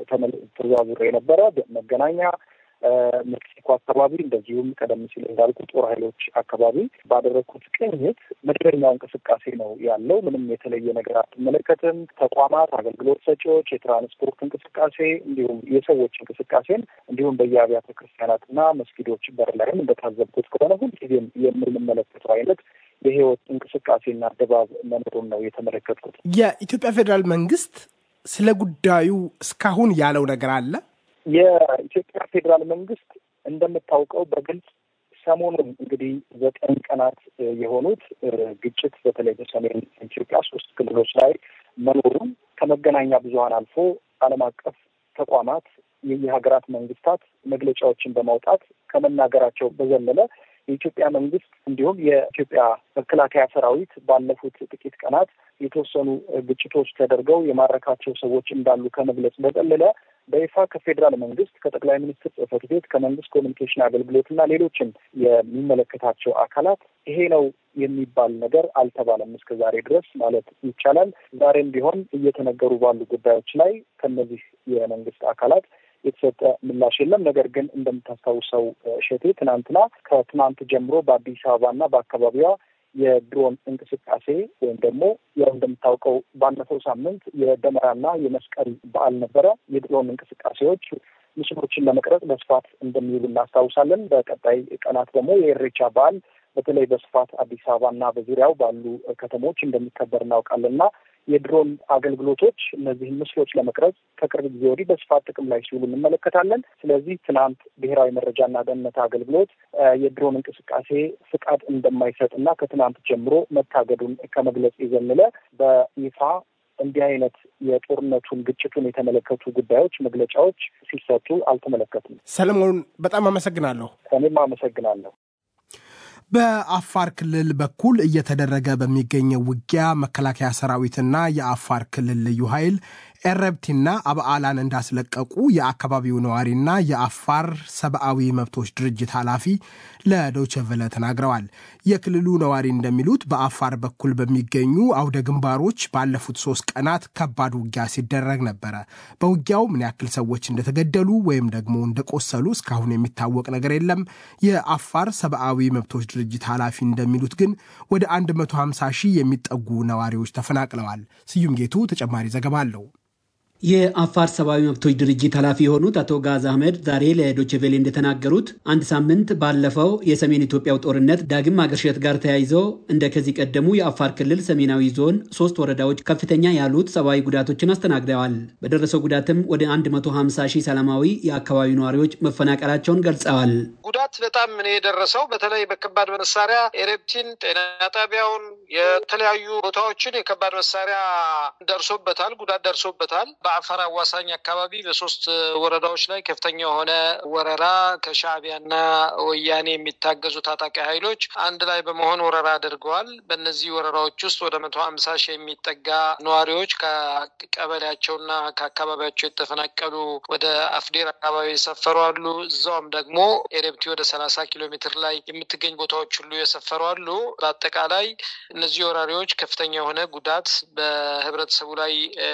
ተዘዋውሬ የነበረ መገናኛ፣ ሜክሲኮ አካባቢ እንደዚሁም ቀደም ሲል እንዳልኩ ጦር ኃይሎች አካባቢ ባደረግኩት ቅኝት መደበኛው እንቅስቃሴ ነው ያለው። ምንም የተለየ ነገር አትመለከትም። ተቋማት፣ አገልግሎት ሰጪዎች፣ የትራንስፖርት እንቅስቃሴ እንዲሁም የሰዎች እንቅስቃሴን እንዲሁም በየአብያተ ክርስቲያናትና መስጊዶች በር ላይም እንደታዘብኩት ከሆነ ሁልጊዜም የምንመለከተው አይነት የህይወት እንቅስቃሴና ድባብ መኖሩን ነው የተመለከትኩት። የኢትዮጵያ ፌዴራል መንግስት ስለ ጉዳዩ እስካሁን ያለው ነገር አለ? የኢትዮጵያ ፌዴራል መንግስት እንደምታውቀው በግልጽ ሰሞኑን እንግዲህ ዘጠኝ ቀናት የሆኑት ግጭት በተለይ በሰሜን ኢትዮጵያ ሶስት ክልሎች ላይ መኖሩን ከመገናኛ ብዙኃን አልፎ ዓለም አቀፍ ተቋማት የሀገራት መንግስታት መግለጫዎችን በማውጣት ከመናገራቸው በዘለለ የኢትዮጵያ መንግስት እንዲሁም የኢትዮጵያ መከላከያ ሰራዊት ባለፉት ጥቂት ቀናት የተወሰኑ ግጭቶች ተደርገው የማረካቸው ሰዎች እንዳሉ ከመግለጽ በዘለለ በይፋ ከፌዴራል መንግስት ከጠቅላይ ሚኒስትር ጽህፈት ቤት ከመንግስት ኮሚኒኬሽን አገልግሎት እና ሌሎችም የሚመለከታቸው አካላት ይሄ ነው የሚባል ነገር አልተባለም እስከ ዛሬ ድረስ ማለት ይቻላል። ዛሬም ቢሆን እየተነገሩ ባሉ ጉዳዮች ላይ ከነዚህ የመንግስት አካላት የተሰጠ ምላሽ የለም። ነገር ግን እንደምታስታውሰው እሸቴ ትናንትና ከትናንት ጀምሮ በአዲስ አበባና በአካባቢዋ የድሮን እንቅስቃሴ ወይም ደግሞ ያው እንደምታውቀው ባለፈው ሳምንት የደመራና የመስቀል በዓል ነበረ። የድሮን እንቅስቃሴዎች ምስሎችን ለመቅረጽ በስፋት እንደሚውሉ እናስታውሳለን። በቀጣይ ቀናት ደግሞ የኢሬቻ በዓል በተለይ በስፋት አዲስ አበባና በዙሪያው ባሉ ከተሞች እንደሚከበር እናውቃለን እና የድሮን አገልግሎቶች እነዚህን ምስሎች ለመቅረጽ ከቅርብ ጊዜ ወዲህ በስፋት ጥቅም ላይ ሲውሉ እንመለከታለን። ስለዚህ ትናንት ብሔራዊ መረጃና ደህንነት አገልግሎት የድሮን እንቅስቃሴ ፍቃድ እንደማይሰጥ እና ከትናንት ጀምሮ መታገዱን ከመግለጽ የዘለለ በይፋ እንዲህ አይነት የጦርነቱን ግጭቱን የተመለከቱ ጉዳዮች መግለጫዎች ሲሰጡ አልተመለከትም። ሰለሞን በጣም አመሰግናለሁ። እኔም አመሰግናለሁ። በአፋር ክልል በኩል እየተደረገ በሚገኘው ውጊያ መከላከያ ሰራዊትና የአፋር ክልል ልዩ ኃይል ኤረብቲና አብዓላን እንዳስለቀቁ የአካባቢው ነዋሪና የአፋር ሰብአዊ መብቶች ድርጅት ኃላፊ ለዶቸቨለ ተናግረዋል። የክልሉ ነዋሪ እንደሚሉት በአፋር በኩል በሚገኙ አውደ ግንባሮች ባለፉት ሶስት ቀናት ከባድ ውጊያ ሲደረግ ነበረ። በውጊያው ምን ያክል ሰዎች እንደተገደሉ ወይም ደግሞ እንደቆሰሉ እስካሁን የሚታወቅ ነገር የለም። የአፋር ሰብአዊ መብቶች ድርጅት ኃላፊ እንደሚሉት ግን ወደ 150 ሺህ የሚጠጉ ነዋሪዎች ተፈናቅለዋል። ስዩም ጌቱ ተጨማሪ ዘገባ አለው። የአፋር ሰብአዊ መብቶች ድርጅት ኃላፊ የሆኑት አቶ ጋዝ አህመድ ዛሬ ለዶችቬሌ እንደተናገሩት አንድ ሳምንት ባለፈው የሰሜን ኢትዮጵያው ጦርነት ዳግም ማገርሸት ጋር ተያይዞ እንደ ከዚህ ቀደሙ የአፋር ክልል ሰሜናዊ ዞን ሶስት ወረዳዎች ከፍተኛ ያሉት ሰብአዊ ጉዳቶችን አስተናግደዋል። በደረሰው ጉዳትም ወደ 150 ሺህ ሰላማዊ የአካባቢው ነዋሪዎች መፈናቀላቸውን ገልጸዋል። ጉዳት በጣም ነው የደረሰው። በተለይ በከባድ መሳሪያ ኤሬፕቲን፣ ጤና ጣቢያውን፣ የተለያዩ ቦታዎችን የከባድ መሳሪያ ደርሶበታል፣ ጉዳት ደርሶበታል። በአፋር አዋሳኝ አካባቢ በሶስት ወረዳዎች ላይ ከፍተኛ የሆነ ወረራ ከሻዕቢያና ወያኔ የሚታገዙ ታጣቂ ኃይሎች አንድ ላይ በመሆን ወረራ አድርገዋል። በእነዚህ ወረራዎች ውስጥ ወደ መቶ ሀምሳ ሺህ የሚጠጋ ነዋሪዎች ከቀበሌያቸውና ከአካባቢያቸው የተፈናቀሉ ወደ አፍዴር አካባቢ የሰፈሩ አሉ። እዛውም ደግሞ ኤረብቲ ወደ ሰላሳ ኪሎ ሜትር ላይ የምትገኝ ቦታዎች ሁሉ የሰፈሩ አሉ። በአጠቃላይ እነዚህ ወራሪዎች ከፍተኛ የሆነ ጉዳት በህብረተሰቡ ላይ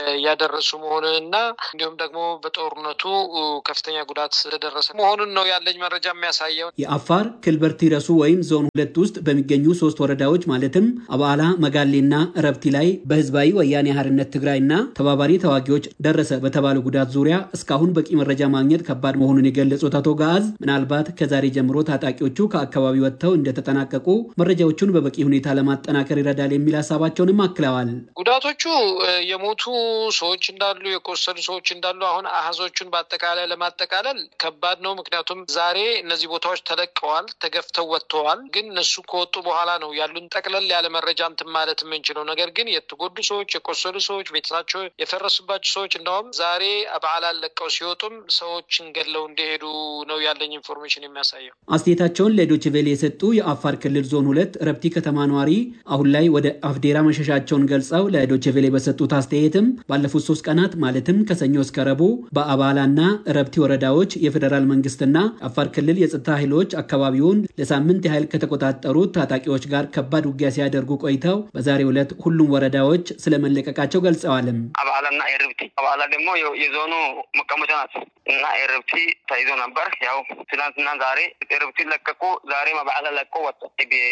ያደረሱ መሆኑንና እንዲሁም ደግሞ በጦርነቱ ከፍተኛ ጉዳት ስለደረሰ መሆኑን ነው ያለኝ መረጃ የሚያሳየው። የአፋር ክልበርቲ ረሱ ወይም ዞን ሁለት ውስጥ በሚገኙ ሶስት ወረዳዎች ማለትም አባላ፣ መጋሌና ረብቲ ላይ በህዝባዊ ወያኔ ሓርነት ትግራይና ተባባሪ ተዋጊዎች ደረሰ በተባለው ጉዳት ዙሪያ እስካሁን በቂ መረጃ ማግኘት ከባድ መሆኑን የገለጹት አቶ ጋዝ ምናልባት ከዛሬ ጀምሮ ታጣቂዎቹ ከአካባቢ ወጥተው እንደተጠናቀቁ መረጃዎቹን በበቂ ሁኔታ ለማጠናከር ይረዳል የሚል ሀሳባቸውንም አክለዋል። ጉዳቶቹ የሞቱ ሰዎች እንዳሉ፣ የቆሰሉ ሰዎች እንዳሉ አሁን አሃዞቹን በአጠቃላይ ለማጠቃለል ከባድ ነው። ምክንያቱም ዛሬ እነዚህ ቦታዎች ተለቀዋል፣ ተገፍተው ወጥተዋል። ግን እነሱ ከወጡ በኋላ ነው ያሉን ጠቅለል ያለ መረጃ እንትን ማለት የምንችለው። ነገር ግን የተጎዱ ሰዎች፣ የቆሰሉ ሰዎች፣ ቤተሰባቸው የፈረሱባቸው ሰዎች እንደውም ዛሬ በዓላን ለቀው ሲወጡም ሰዎችን ገድለው እንደሄዱ ነው ያለኝ ኢንፎርሜሽን የሚያሳየው። አስተያየታቸውን ለዶይቼ ቬለ የሰጡ የአፋር ክልል ዞን ሁለት ረብቲ ከተማ ነዋሪ አሁን ላይ ወደ አፍዴራ መሸሻቸውን ገልጸው ለዶይቼ ቬለ በሰጡት አስተያየትም ባለፉት ሶስት ቀናት ማለትም ከሰኞ እስከ ረቡዕ በአባላና ረብቲ ወረዳዎች የፌዴራል መንግስትና አፋር ክልል የጸጥታ ኃይሎች አካባቢውን ለሳምንት ያህል ከተቆጣጠሩት ታጣቂዎች ጋር ከባድ ውጊያ ሲያደርጉ ቆይተው በዛሬው ዕለት ሁሉም ወረዳዎች ስለመለቀቃቸው ገልጸዋልም። አባላና ኤርብቲ አባላ ደግሞ የዞኑ መቀመጫ ናት እና ኤርብቲ ተይዞ ነበር። ያው ትናንትና ዛሬ ኤርብቲ ለቀቁ። ዛሬም አባላ ለቆ ወጡ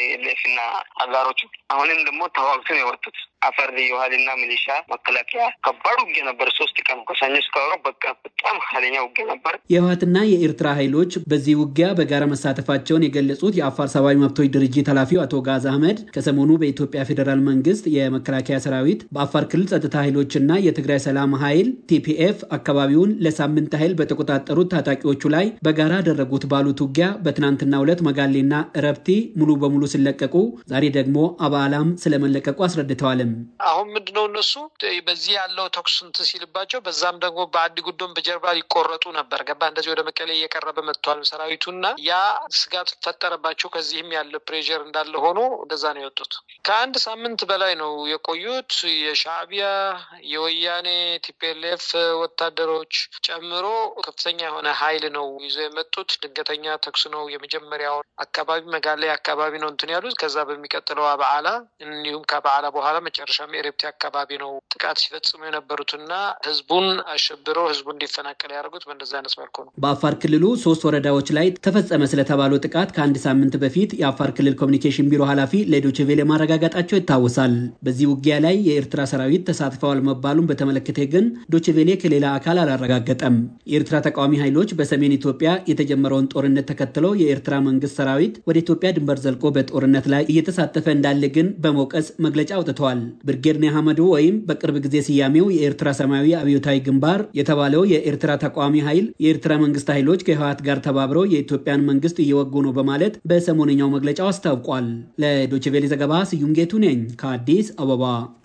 ሌፍና አጋሮቹ። አሁንም ደግሞ ተዋግቶ ነው የወጡት። አፈር ልዩ ኃይልና ሚሊሻ መከላከያ ከባድ ውጊያ ነበር። ሶስት ቀን ከሰኞ እስከ ዓርብ በቃ በጣም ኃይለኛ ውጊያ ነበር። የህወሓትና የኤርትራ ኃይሎች በዚህ ውጊያ በጋራ መሳተፋቸውን የገለጹት የአፋር ሰብአዊ መብቶች ድርጅት ኃላፊው አቶ ጋዝ አህመድ ከሰሞኑ በኢትዮጵያ ፌዴራል መንግስት የመከላከያ ሰራዊት በአፋር ክልል ጸጥታ ኃይሎችና የትግራይ ሰላም ኃይል ቲፒኤፍ አካባቢውን ለሳምንት ያህል በተቆጣጠሩት ታጣቂዎቹ ላይ በጋራ ያደረጉት ባሉት ውጊያ በትናንትናው ዕለት መጋሌና ረብቲ ሙሉ በሙሉ ሲለቀቁ፣ ዛሬ ደግሞ አባላም ስለመለቀቁ አስረድተዋል። አሁን ምንድነው እነሱ በዚህ ያለው ተኩስ እንትን ሲልባቸው በዛም ደግሞ በአዲ ጉዶም በጀርባ ሊቆረጡ ነበር። ገባ እንደዚህ ወደ መቀሌ እየቀረበ መጥቷል ሰራዊቱና ያ ስጋት ፈጠረባቸው። ከዚህም ያለ ፕሬር እንዳለ ሆኖ እንደዛ ነው የወጡት። ከአንድ ሳምንት በላይ ነው የቆዩት። የሻዕቢያ የወያኔ ቲፒኤልኤፍ ወታደሮች ጨምሮ ከፍተኛ የሆነ ኃይል ነው ይዞ የመጡት። ድንገተኛ ተኩስ ነው የመጀመሪያውን አካባቢ መጋሌ አካባቢ ነው እንትን ያሉት። ከዛ በሚቀጥለው በዓላ እንዲሁም ከበዓላ በኋላ መጨረሻም ኤሬፕቲ አካባቢ ነው ጥቃት ሲፈጽሙ የነበሩትና ህዝቡን አሸብረው ህዝቡ እንዲፈናቀል ያደርጉት በእንደዚ አይነት መልኩ ነው። በአፋር ክልሉ ሶስት ወረዳዎች ላይ ተፈጸመ ስለተባለው ጥቃት ከአንድ ሳምንት በፊት የአፋር ክልል ኮሚኒኬሽን ቢሮ ኃላፊ ለዶይቼ ቬለ ማረጋገጣቸው ይታወሳል። በዚህ ውጊያ ላይ የኤርትራ ሰራዊት ተሳትፈዋል መባሉን በተመለከተ ግን ዶይቼ ቬለ ከሌላ አካል አላረጋገጠም። የኤርትራ ተቃዋሚ ኃይሎች በሰሜን ኢትዮጵያ የተጀመረውን ጦርነት ተከትለው የኤርትራ መንግስት ሰራዊት ወደ ኢትዮጵያ ድንበር ዘልቆ በጦርነት ላይ እየተሳተፈ እንዳለ ግን በመውቀስ መግለጫ አውጥተዋል። ብርጌድ ኒያመዱ ወይም በቅርብ ጊዜ ስያሜው የኤርትራ ሰማያዊ አብዮታዊ ግንባር የተባለው የኤርትራ ተቃዋሚ ኃይል የኤርትራ መንግስት ኃይሎች ከህወሓት ጋር ተባብረው የኢትዮጵያን መንግስት እየወጉ ነው በማለት በሰሞነኛው መግለጫው አስታውቋል። ለዶይቼ ቬለ ዘገባ ስዩም ጌቱ ነኝ ከአዲስ አበባ።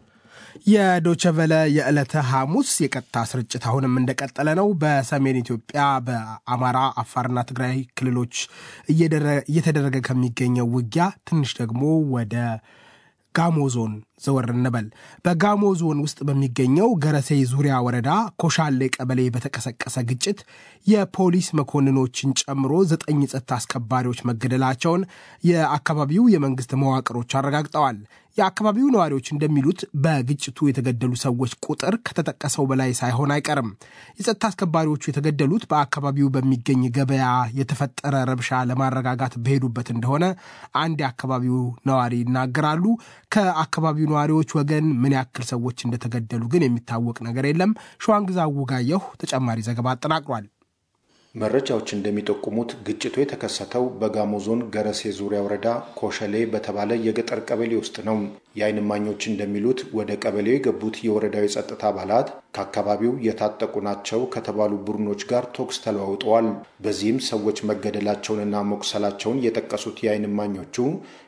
የዶቸቨለ የዕለተ ሐሙስ የቀጥታ ስርጭት አሁንም እንደቀጠለ ነው። በሰሜን ኢትዮጵያ በአማራ አፋርና ትግራይ ክልሎች እየተደረገ ከሚገኘው ውጊያ ትንሽ ደግሞ ወደ ጋሞ ዞን ዘወር እንበል። በጋሞ ዞን ውስጥ በሚገኘው ገረሴ ዙሪያ ወረዳ ኮሻሌ ቀበሌ በተቀሰቀሰ ግጭት የፖሊስ መኮንኖችን ጨምሮ ዘጠኝ ጸጥታ አስከባሪዎች መገደላቸውን የአካባቢው የመንግስት መዋቅሮች አረጋግጠዋል። የአካባቢው ነዋሪዎች እንደሚሉት በግጭቱ የተገደሉ ሰዎች ቁጥር ከተጠቀሰው በላይ ሳይሆን አይቀርም። የጸጥታ አስከባሪዎቹ የተገደሉት በአካባቢው በሚገኝ ገበያ የተፈጠረ ረብሻ ለማረጋጋት በሄዱበት እንደሆነ አንድ የአካባቢው ነዋሪ ይናገራሉ። ከአካባቢው ነዋሪዎች ወገን ምን ያክል ሰዎች እንደተገደሉ ግን የሚታወቅ ነገር የለም። ሸዋንግዛ ውጋየሁ ተጨማሪ ዘገባ አጠናቅሯል። መረጃዎች እንደሚጠቁሙት ግጭቱ የተከሰተው በጋሞ ዞን ገረሴ ዙሪያ ወረዳ ኮሸሌ በተባለ የገጠር ቀበሌ ውስጥ ነው። የዓይን እማኞች እንደሚሉት ወደ ቀበሌው የገቡት የወረዳው የጸጥታ አባላት ከአካባቢው የታጠቁ ናቸው ከተባሉ ቡድኖች ጋር ተኩስ ተለዋውጠዋል። በዚህም ሰዎች መገደላቸውንና መቁሰላቸውን የጠቀሱት የዓይን እማኞቹ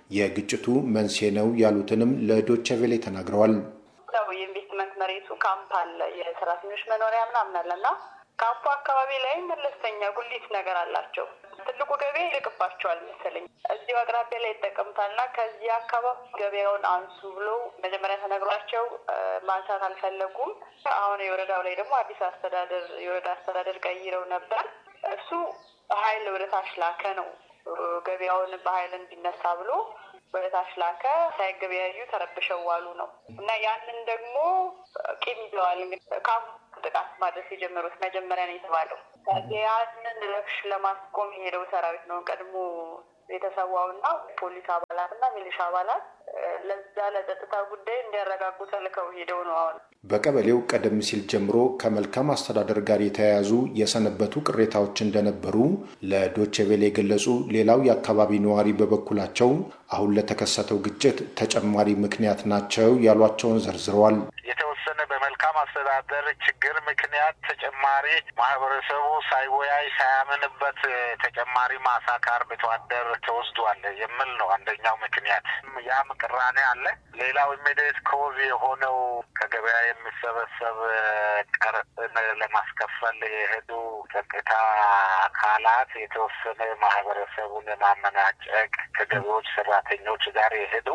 የግጭቱ መንስኤ ነው ያሉትንም ለዶቼ ቬሌ ተናግረዋል። የኢንቨስትመንት መሬቱ ካምፕ አለ የሰራተኞች መኖሪያ ምናምን አለ እና ካምፑ አካባቢ ላይ መለስተኛ ጉሊት ነገር አላቸው። ትልቁ ገበያ ይርቅባቸዋል መሰለኝ እዚሁ አቅራቢያ ላይ ይጠቀሙታል እና ከዚህ አካባቢ ገበያውን አንሱ ብሎ መጀመሪያ ተነግሯቸው ማንሳት አልፈለጉም። አሁን የወረዳው ላይ ደግሞ አዲስ አስተዳደር የወረዳ አስተዳደር ቀይረው ነበር። እሱ ኃይል ወደ ታች ላከ ነው ገበያውን በኃይል እንዲነሳ ብሎ ወደ ታች ላከ። ሳይገበያዩ ተረብሸው ዋሉ ነው እና ያንን ደግሞ ቂም ይዘዋል። እንግዲህ ካምፑ ጥቃት ማድረስ የጀመሩት መጀመሪያ ነው የተባለው። ያንን ረብሽ ለማስቆም የሄደው ሰራዊት ነው ቀድሞ የተሰዋውና ፖሊስ አባላት እና ሚሊሻ አባላት ለዛ ለጸጥታ ጉዳይ እንዲያረጋጉ ተልከው ሄደው ነው አሁን በቀበሌው ቀደም ሲል ጀምሮ ከመልካም አስተዳደር ጋር የተያያዙ የሰነበቱ ቅሬታዎች እንደነበሩ ለዶቼቬሌ የገለጹ ሌላው የአካባቢ ነዋሪ በበኩላቸው አሁን ለተከሰተው ግጭት ተጨማሪ ምክንያት ናቸው ያሏቸውን ዘርዝረዋል። የተወሰነ በመልካም አስተዳደር ችግር ምክንያት ተጨማሪ ማህበረሰቡ ሳይወያይ ሳያምንበት ተጨማሪ ማሳ ከአርብቶ አደር ተወስዷል የሚል ነው አንደኛው ምክንያት። ያም ቅራኔ አለ። ሌላው ኢሚዲየት ኮዝ የሆነው ከገበያ የሚሰበሰብ ቀረጥን ለማስከፈል የሄዱ ጸጥታ አካላት የተወሰነ ማህበረሰቡን የማመናጨቅ ከገቢዎች ሰራተኞች ጋር የሄዱ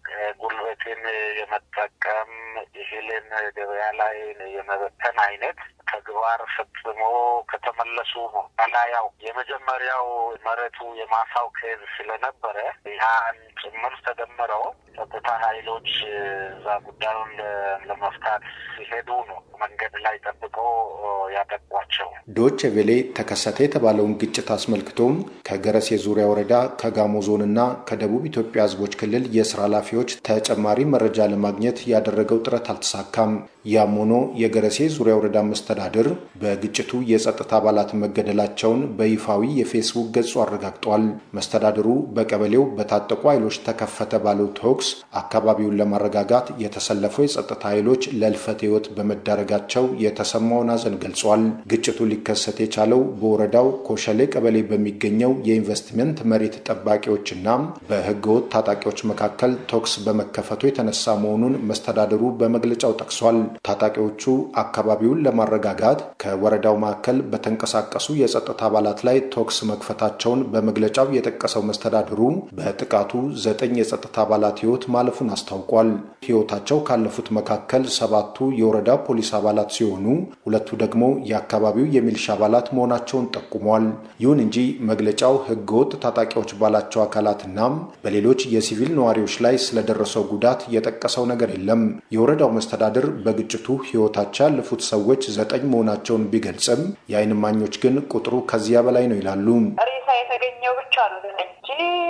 ጉልበትን የመጠቀም እህልን ገበያ ላይ የመበተን አይነት ተግባር ፈጽሞ ከተመለሱ በኋላ ያው የመጀመሪያው መሬቱ የማሳው ኬዝ ስለነበረ ያን ጭምር ተደምረው ጸጥታ ኃይሎች እዛ ጉዳዩን ለመፍታት ሲሄዱ ነው መንገድ ላይ ጠብቀው ያጠቋቸው። ዶች ቬሌ ተከሰተ የተባለውን ግጭት አስመልክቶም ከገረሴ ዙሪያ ወረዳ ከጋሞ ዞንና ከደቡብ ኢትዮጵያ ሕዝቦች ክልል የስራ ኃላፊዎች ተጨማሪ መረጃ ለማግኘት ያደረገው ጥረት አልተሳካም። ያም ሆኖ የገረሴ ዙሪያ ወረዳ መስተዳድር በግጭቱ የጸጥታ አባላት መገደላቸውን በይፋዊ የፌስቡክ ገጹ አረጋግጧል። መስተዳድሩ በቀበሌው በታጠቁ ኃይሎች ተከፈተ ባለው ተኩስ አካባቢውን ለማረጋጋት የተሰለፈው የጸጥታ ኃይሎች ለልፈት ሕይወት በመዳረጋቸው የተሰማውን ሐዘን ገልጿል። ግጭቱ ሊከሰት የቻለው በወረዳው ኮሸሌ ቀበሌ በሚገኘው የኢንቨስትመንት መሬት ጠባቂዎችና በህገወጥ ታጣቂዎች መካከል ተኩስ በመከፈቱ የተነሳ መሆኑን መስተዳድሩ በመግለጫው ጠቅሷል። ታጣቂዎቹ አካባቢውን ለማረጋጋት ከወረዳው ማዕከል በተንቀሳቀሱ የጸጥታ አባላት ላይ ተኩስ መክፈታቸውን በመግለጫው የጠቀሰው መስተዳድሩ በጥቃቱ ዘጠኝ የጸጥታ አባላት ህይወት ማለፉን አስታውቋል። ህይወታቸው ካለፉት መካከል ሰባቱ የወረዳ ፖሊስ አባላት ሲሆኑ ሁለቱ ደግሞ የአካባቢው የሚሊሻ አባላት መሆናቸውን ጠቁሟል። ይሁን እንጂ መግለጫው ህገወጥ ታጣቂዎች ባላቸው አካላትና በሌሎች የሲቪል ነዋሪዎች ላይ ስለደረሰው ጉዳት የጠቀሰው ነገር የለም። የወረዳው መስተዳድር በግጭቱ ህይወታቸው ያለፉት ሰዎች ዘጠኝ መሆናቸውን ቢገልጽም የዓይን እማኞች ግን ቁጥሩ ከዚያ በላይ ነው ይላሉ። ሬሳ የተገኘው ብቻ ነው እንጂ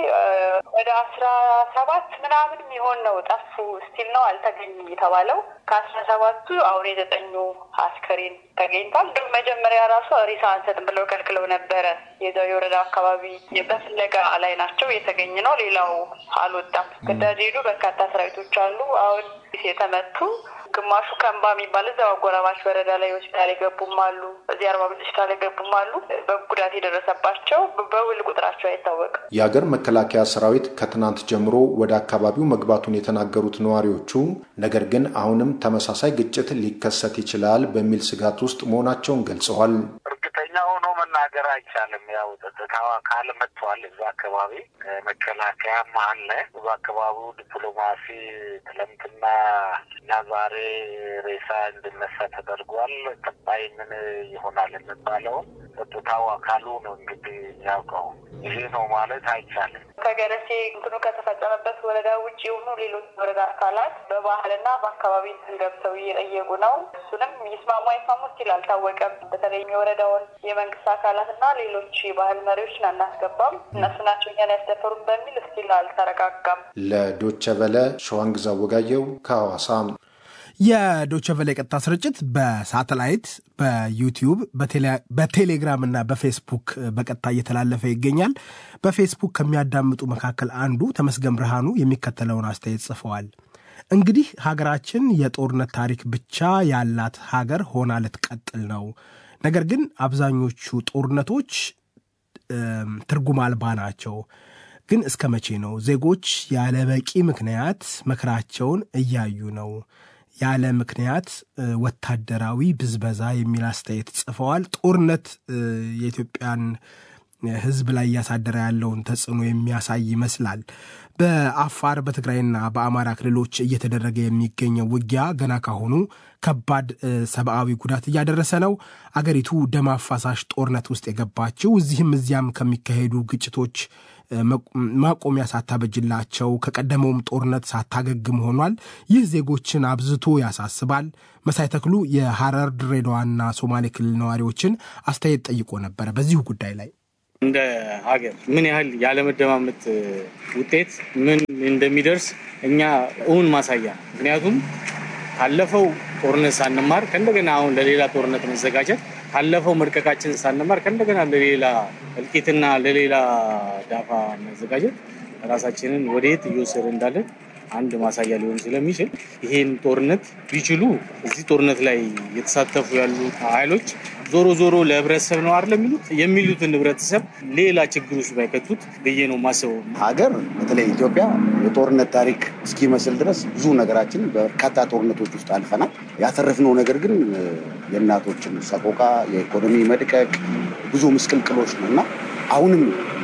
ወደ አስራ ሰባት ምናምን የሚሆን ነው ጠፉ ስቲል ነው አልተገኘም የተባለው። ከአስራ ሰባቱ አሁን የዘጠኙ አስከሬን ተገኝቷል። እንዲሁም መጀመሪያ ራሱ ሬሳ አንሰጥም ብለው ከልክለው ነበረ። የዛው የወረዳ አካባቢ በፍለጋ ላይ ናቸው። የተገኘ ነው። ሌላው አልወጣም። ግዳጅ ሄዱ በርካታ ሰራዊቶች አሉ። አሁን የተመቱ ግማሹ ከንባ የሚባል እዛው አጎራባች ወረዳ ላይ ሆስፒታል የገቡም አሉ። እዚህ አርባ ምንጭ ሆስፒታል የገቡም አሉ። በጉዳት የደረሰባቸው በውል ቁጥራቸው አይታወቅም። የሀገር መከላከያ ሰራዊት ከትናንት ጀምሮ ወደ አካባቢው መግባቱን የተናገሩት ነዋሪዎቹ ነገር ግን አሁንም ተመሳሳይ ግጭት ሊከሰት ይችላል በሚል ስጋት ውስጥ መሆናቸውን ገልጸዋል። እርግጠኛ ሆኖ መናገር አይቻልም። ያው ጸጥታው አካል መጥቷል። እዛ አካባቢ መከላከያም አለ። እዛ አካባቢው ዲፕሎማሲ ትላንትና እና ዛሬ ሬሳ እንድነሳ ተደርጓል። ቀጣይ ምን ይሆናል የሚባለውን ጸጥታው አካሉ ነው እንግዲህ ያውቀው። ይሄ ነው ማለት አይቻልም። ከገረሴ እንትኑ ከተፈጸመበት ወረዳ ውጭ የሆኑ ሌሎች ወረዳ አካላት በባህልና በአካባቢ ገብተው እየጠየቁ ነው። እሱንም ይስማሙ አይስማሙ ስቲል አልታወቀም። በተለይም የወረዳውን የመንግስት አካላት እና ሌሎች የባህል መሪዎችን አናስገባም እነሱ ናቸው እኛን ያስደፈሩን በሚል ስቲል አልተረጋጋም። ለዶቸ ቨለ ሸዋንግዛ ወጋየው ከሐዋሳ የዶቸቨለ የቀጥታ ስርጭት በሳተላይት በዩቲዩብ በቴሌግራም እና በፌስቡክ በቀጥታ እየተላለፈ ይገኛል። በፌስቡክ ከሚያዳምጡ መካከል አንዱ ተመስገን ብርሃኑ የሚከተለውን አስተያየት ጽፈዋል። እንግዲህ ሀገራችን የጦርነት ታሪክ ብቻ ያላት ሀገር ሆና ልትቀጥል ነው። ነገር ግን አብዛኞቹ ጦርነቶች ትርጉም አልባ ናቸው። ግን እስከ መቼ ነው? ዜጎች ያለ በቂ ምክንያት መከራቸውን እያዩ ነው። ያለ ምክንያት ወታደራዊ ብዝበዛ የሚል አስተያየት ጽፈዋል። ጦርነት የኢትዮጵያን ሕዝብ ላይ እያሳደረ ያለውን ተጽዕኖ የሚያሳይ ይመስላል። በአፋር በትግራይና በአማራ ክልሎች እየተደረገ የሚገኘው ውጊያ ገና ካሁኑ ከባድ ሰብአዊ ጉዳት እያደረሰ ነው። አገሪቱ ደም አፋሳሽ ጦርነት ውስጥ የገባችው እዚህም እዚያም ከሚካሄዱ ግጭቶች ማቆሚያ ሳታበጅላቸው ከቀደመውም ጦርነት ሳታገግም ሆኗል። ይህ ዜጎችን አብዝቶ ያሳስባል። መሳይ ተክሉ የሐረር ድሬዳዋና ሶማሌ ክልል ነዋሪዎችን አስተያየት ጠይቆ ነበረ በዚሁ ጉዳይ ላይ እንደ ሀገር ምን ያህል ያለመደማመጥ ውጤት ምን እንደሚደርስ እኛ እውን ማሳያ ምክንያቱም ካለፈው ጦርነት ሳንማር ከእንደገና አሁን ለሌላ ጦርነት መዘጋጀት ካለፈው መድቀቃችን ሳንማር ከእንደገና ለሌላ እልቂትና ለሌላ ዳፋ መዘጋጀት ራሳችንን ወደየት እየወሰደ እንዳለን አንድ ማሳያ ሊሆን ስለሚችል ይሄን ጦርነት ቢችሉ እዚህ ጦርነት ላይ የተሳተፉ ያሉ ኃይሎች ዞሮ ዞሮ ለህብረተሰብ ነው አይደል የሚሉት የሚሉትን ህብረተሰብ ሌላ ችግር ውስጥ ባይከቱት ብዬ ነው ማስበው። ሀገር በተለይ ኢትዮጵያ የጦርነት ታሪክ እስኪመስል ድረስ ብዙ ነገራችን በርካታ ጦርነቶች ውስጥ አልፈናል። ያተረፍነው ነገር ግን የእናቶችን ሰቆቃ፣ የኢኮኖሚ መድቀቅ፣ ብዙ ምስቅልቅሎች ነው እና አሁንም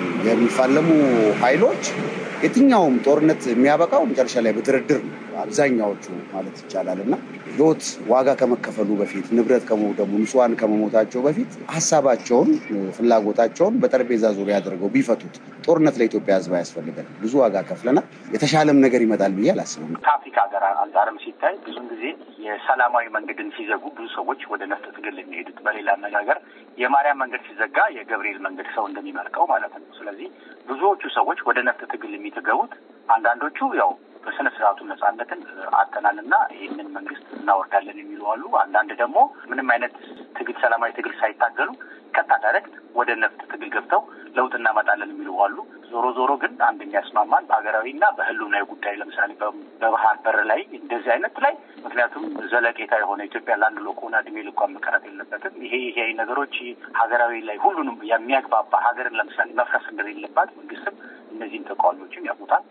የሚፋለሙ ኃይሎች የትኛውም ጦርነት የሚያበቃው መጨረሻ ላይ በድርድር ነው። አብዛኛዎቹ ማለት ይቻላል እና ህይወት ዋጋ ከመከፈሉ በፊት ንብረት ከመውደሙ ንጹሐን ከመሞታቸው በፊት ሀሳባቸውን፣ ፍላጎታቸውን በጠረጴዛ ዙሪያ አድርገው ቢፈቱት ጦርነት ለኢትዮጵያ ህዝብ አያስፈልገን። ብዙ ዋጋ ከፍለናል። የተሻለም ነገር ይመጣል ብዬ አላስብም። ከአፍሪካ ሀገር አንጻርም ሲታይ ብዙን ጊዜ የሰላማዊ መንገድን ሲዘጉ ብዙ ሰዎች ወደ ነፍጥ ትግል የሚሄዱት፣ በሌላ አነጋገር የማርያም መንገድ ሲዘጋ የገብርኤል መንገድ ሰው እንደሚመርቀው ማለት ነው። ስለዚህ ብዙዎቹ ሰዎች ወደ ነፍጥ ትግል የሚገቡት አንዳንዶቹ ያው በስነ ስርዓቱ ነጻነትን አጥተናል እና ይህንን መንግስት እናወርዳለን የሚሉ አሉ። አንዳንድ ደግሞ ምንም አይነት ትግል ሰላማዊ ትግል ሳይታገሉ ቀጥታ ዳይሬክት ወደ ነፍጥ ትግል ገብተው ለውጥ እናመጣለን የሚሉ አሉ። ዞሮ ዞሮ ግን አንድ የሚያስማማን በሀገራዊ እና በህልውናዊ ጉዳይ ለምሳሌ በባህር በር ላይ እንደዚህ አይነት ላይ ምክንያቱም ዘለቄታ የሆነ ኢትዮጵያ ለአንድ ሎኮና እድሜ ልኳን መቀረት የለበትም። ይሄ ይሄ ነገሮች ሀገራዊ ላይ ሁሉንም የሚያግባባ ሀገርን ለምሳሌ መፍረስ እንደሌለባት መንግስትም እነዚህን ተቃዋሚዎችም ያውቁታል።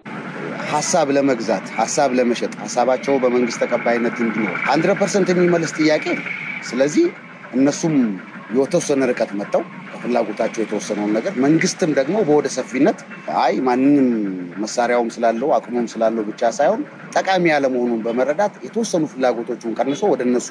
ሀሳብ ለመግዛት ሀሳብ ለመሸጥ ሀሳባቸው በመንግስት ተቀባይነት እንዲኖር ሀንድረድ ፐርሰንት የሚመልስ ጥያቄ ነው። ስለዚህ እነሱም የተወሰነ ርቀት መጥተው ከፍላጎታቸው የተወሰነውን ነገር መንግስትም ደግሞ በወደ ሰፊነት አይ ማንንም መሳሪያውም ስላለው አቅሙም ስላለው ብቻ ሳይሆን ጠቃሚ ያለመሆኑን በመረዳት የተወሰኑ ፍላጎቶቹን ቀንሶ ወደ እነሱ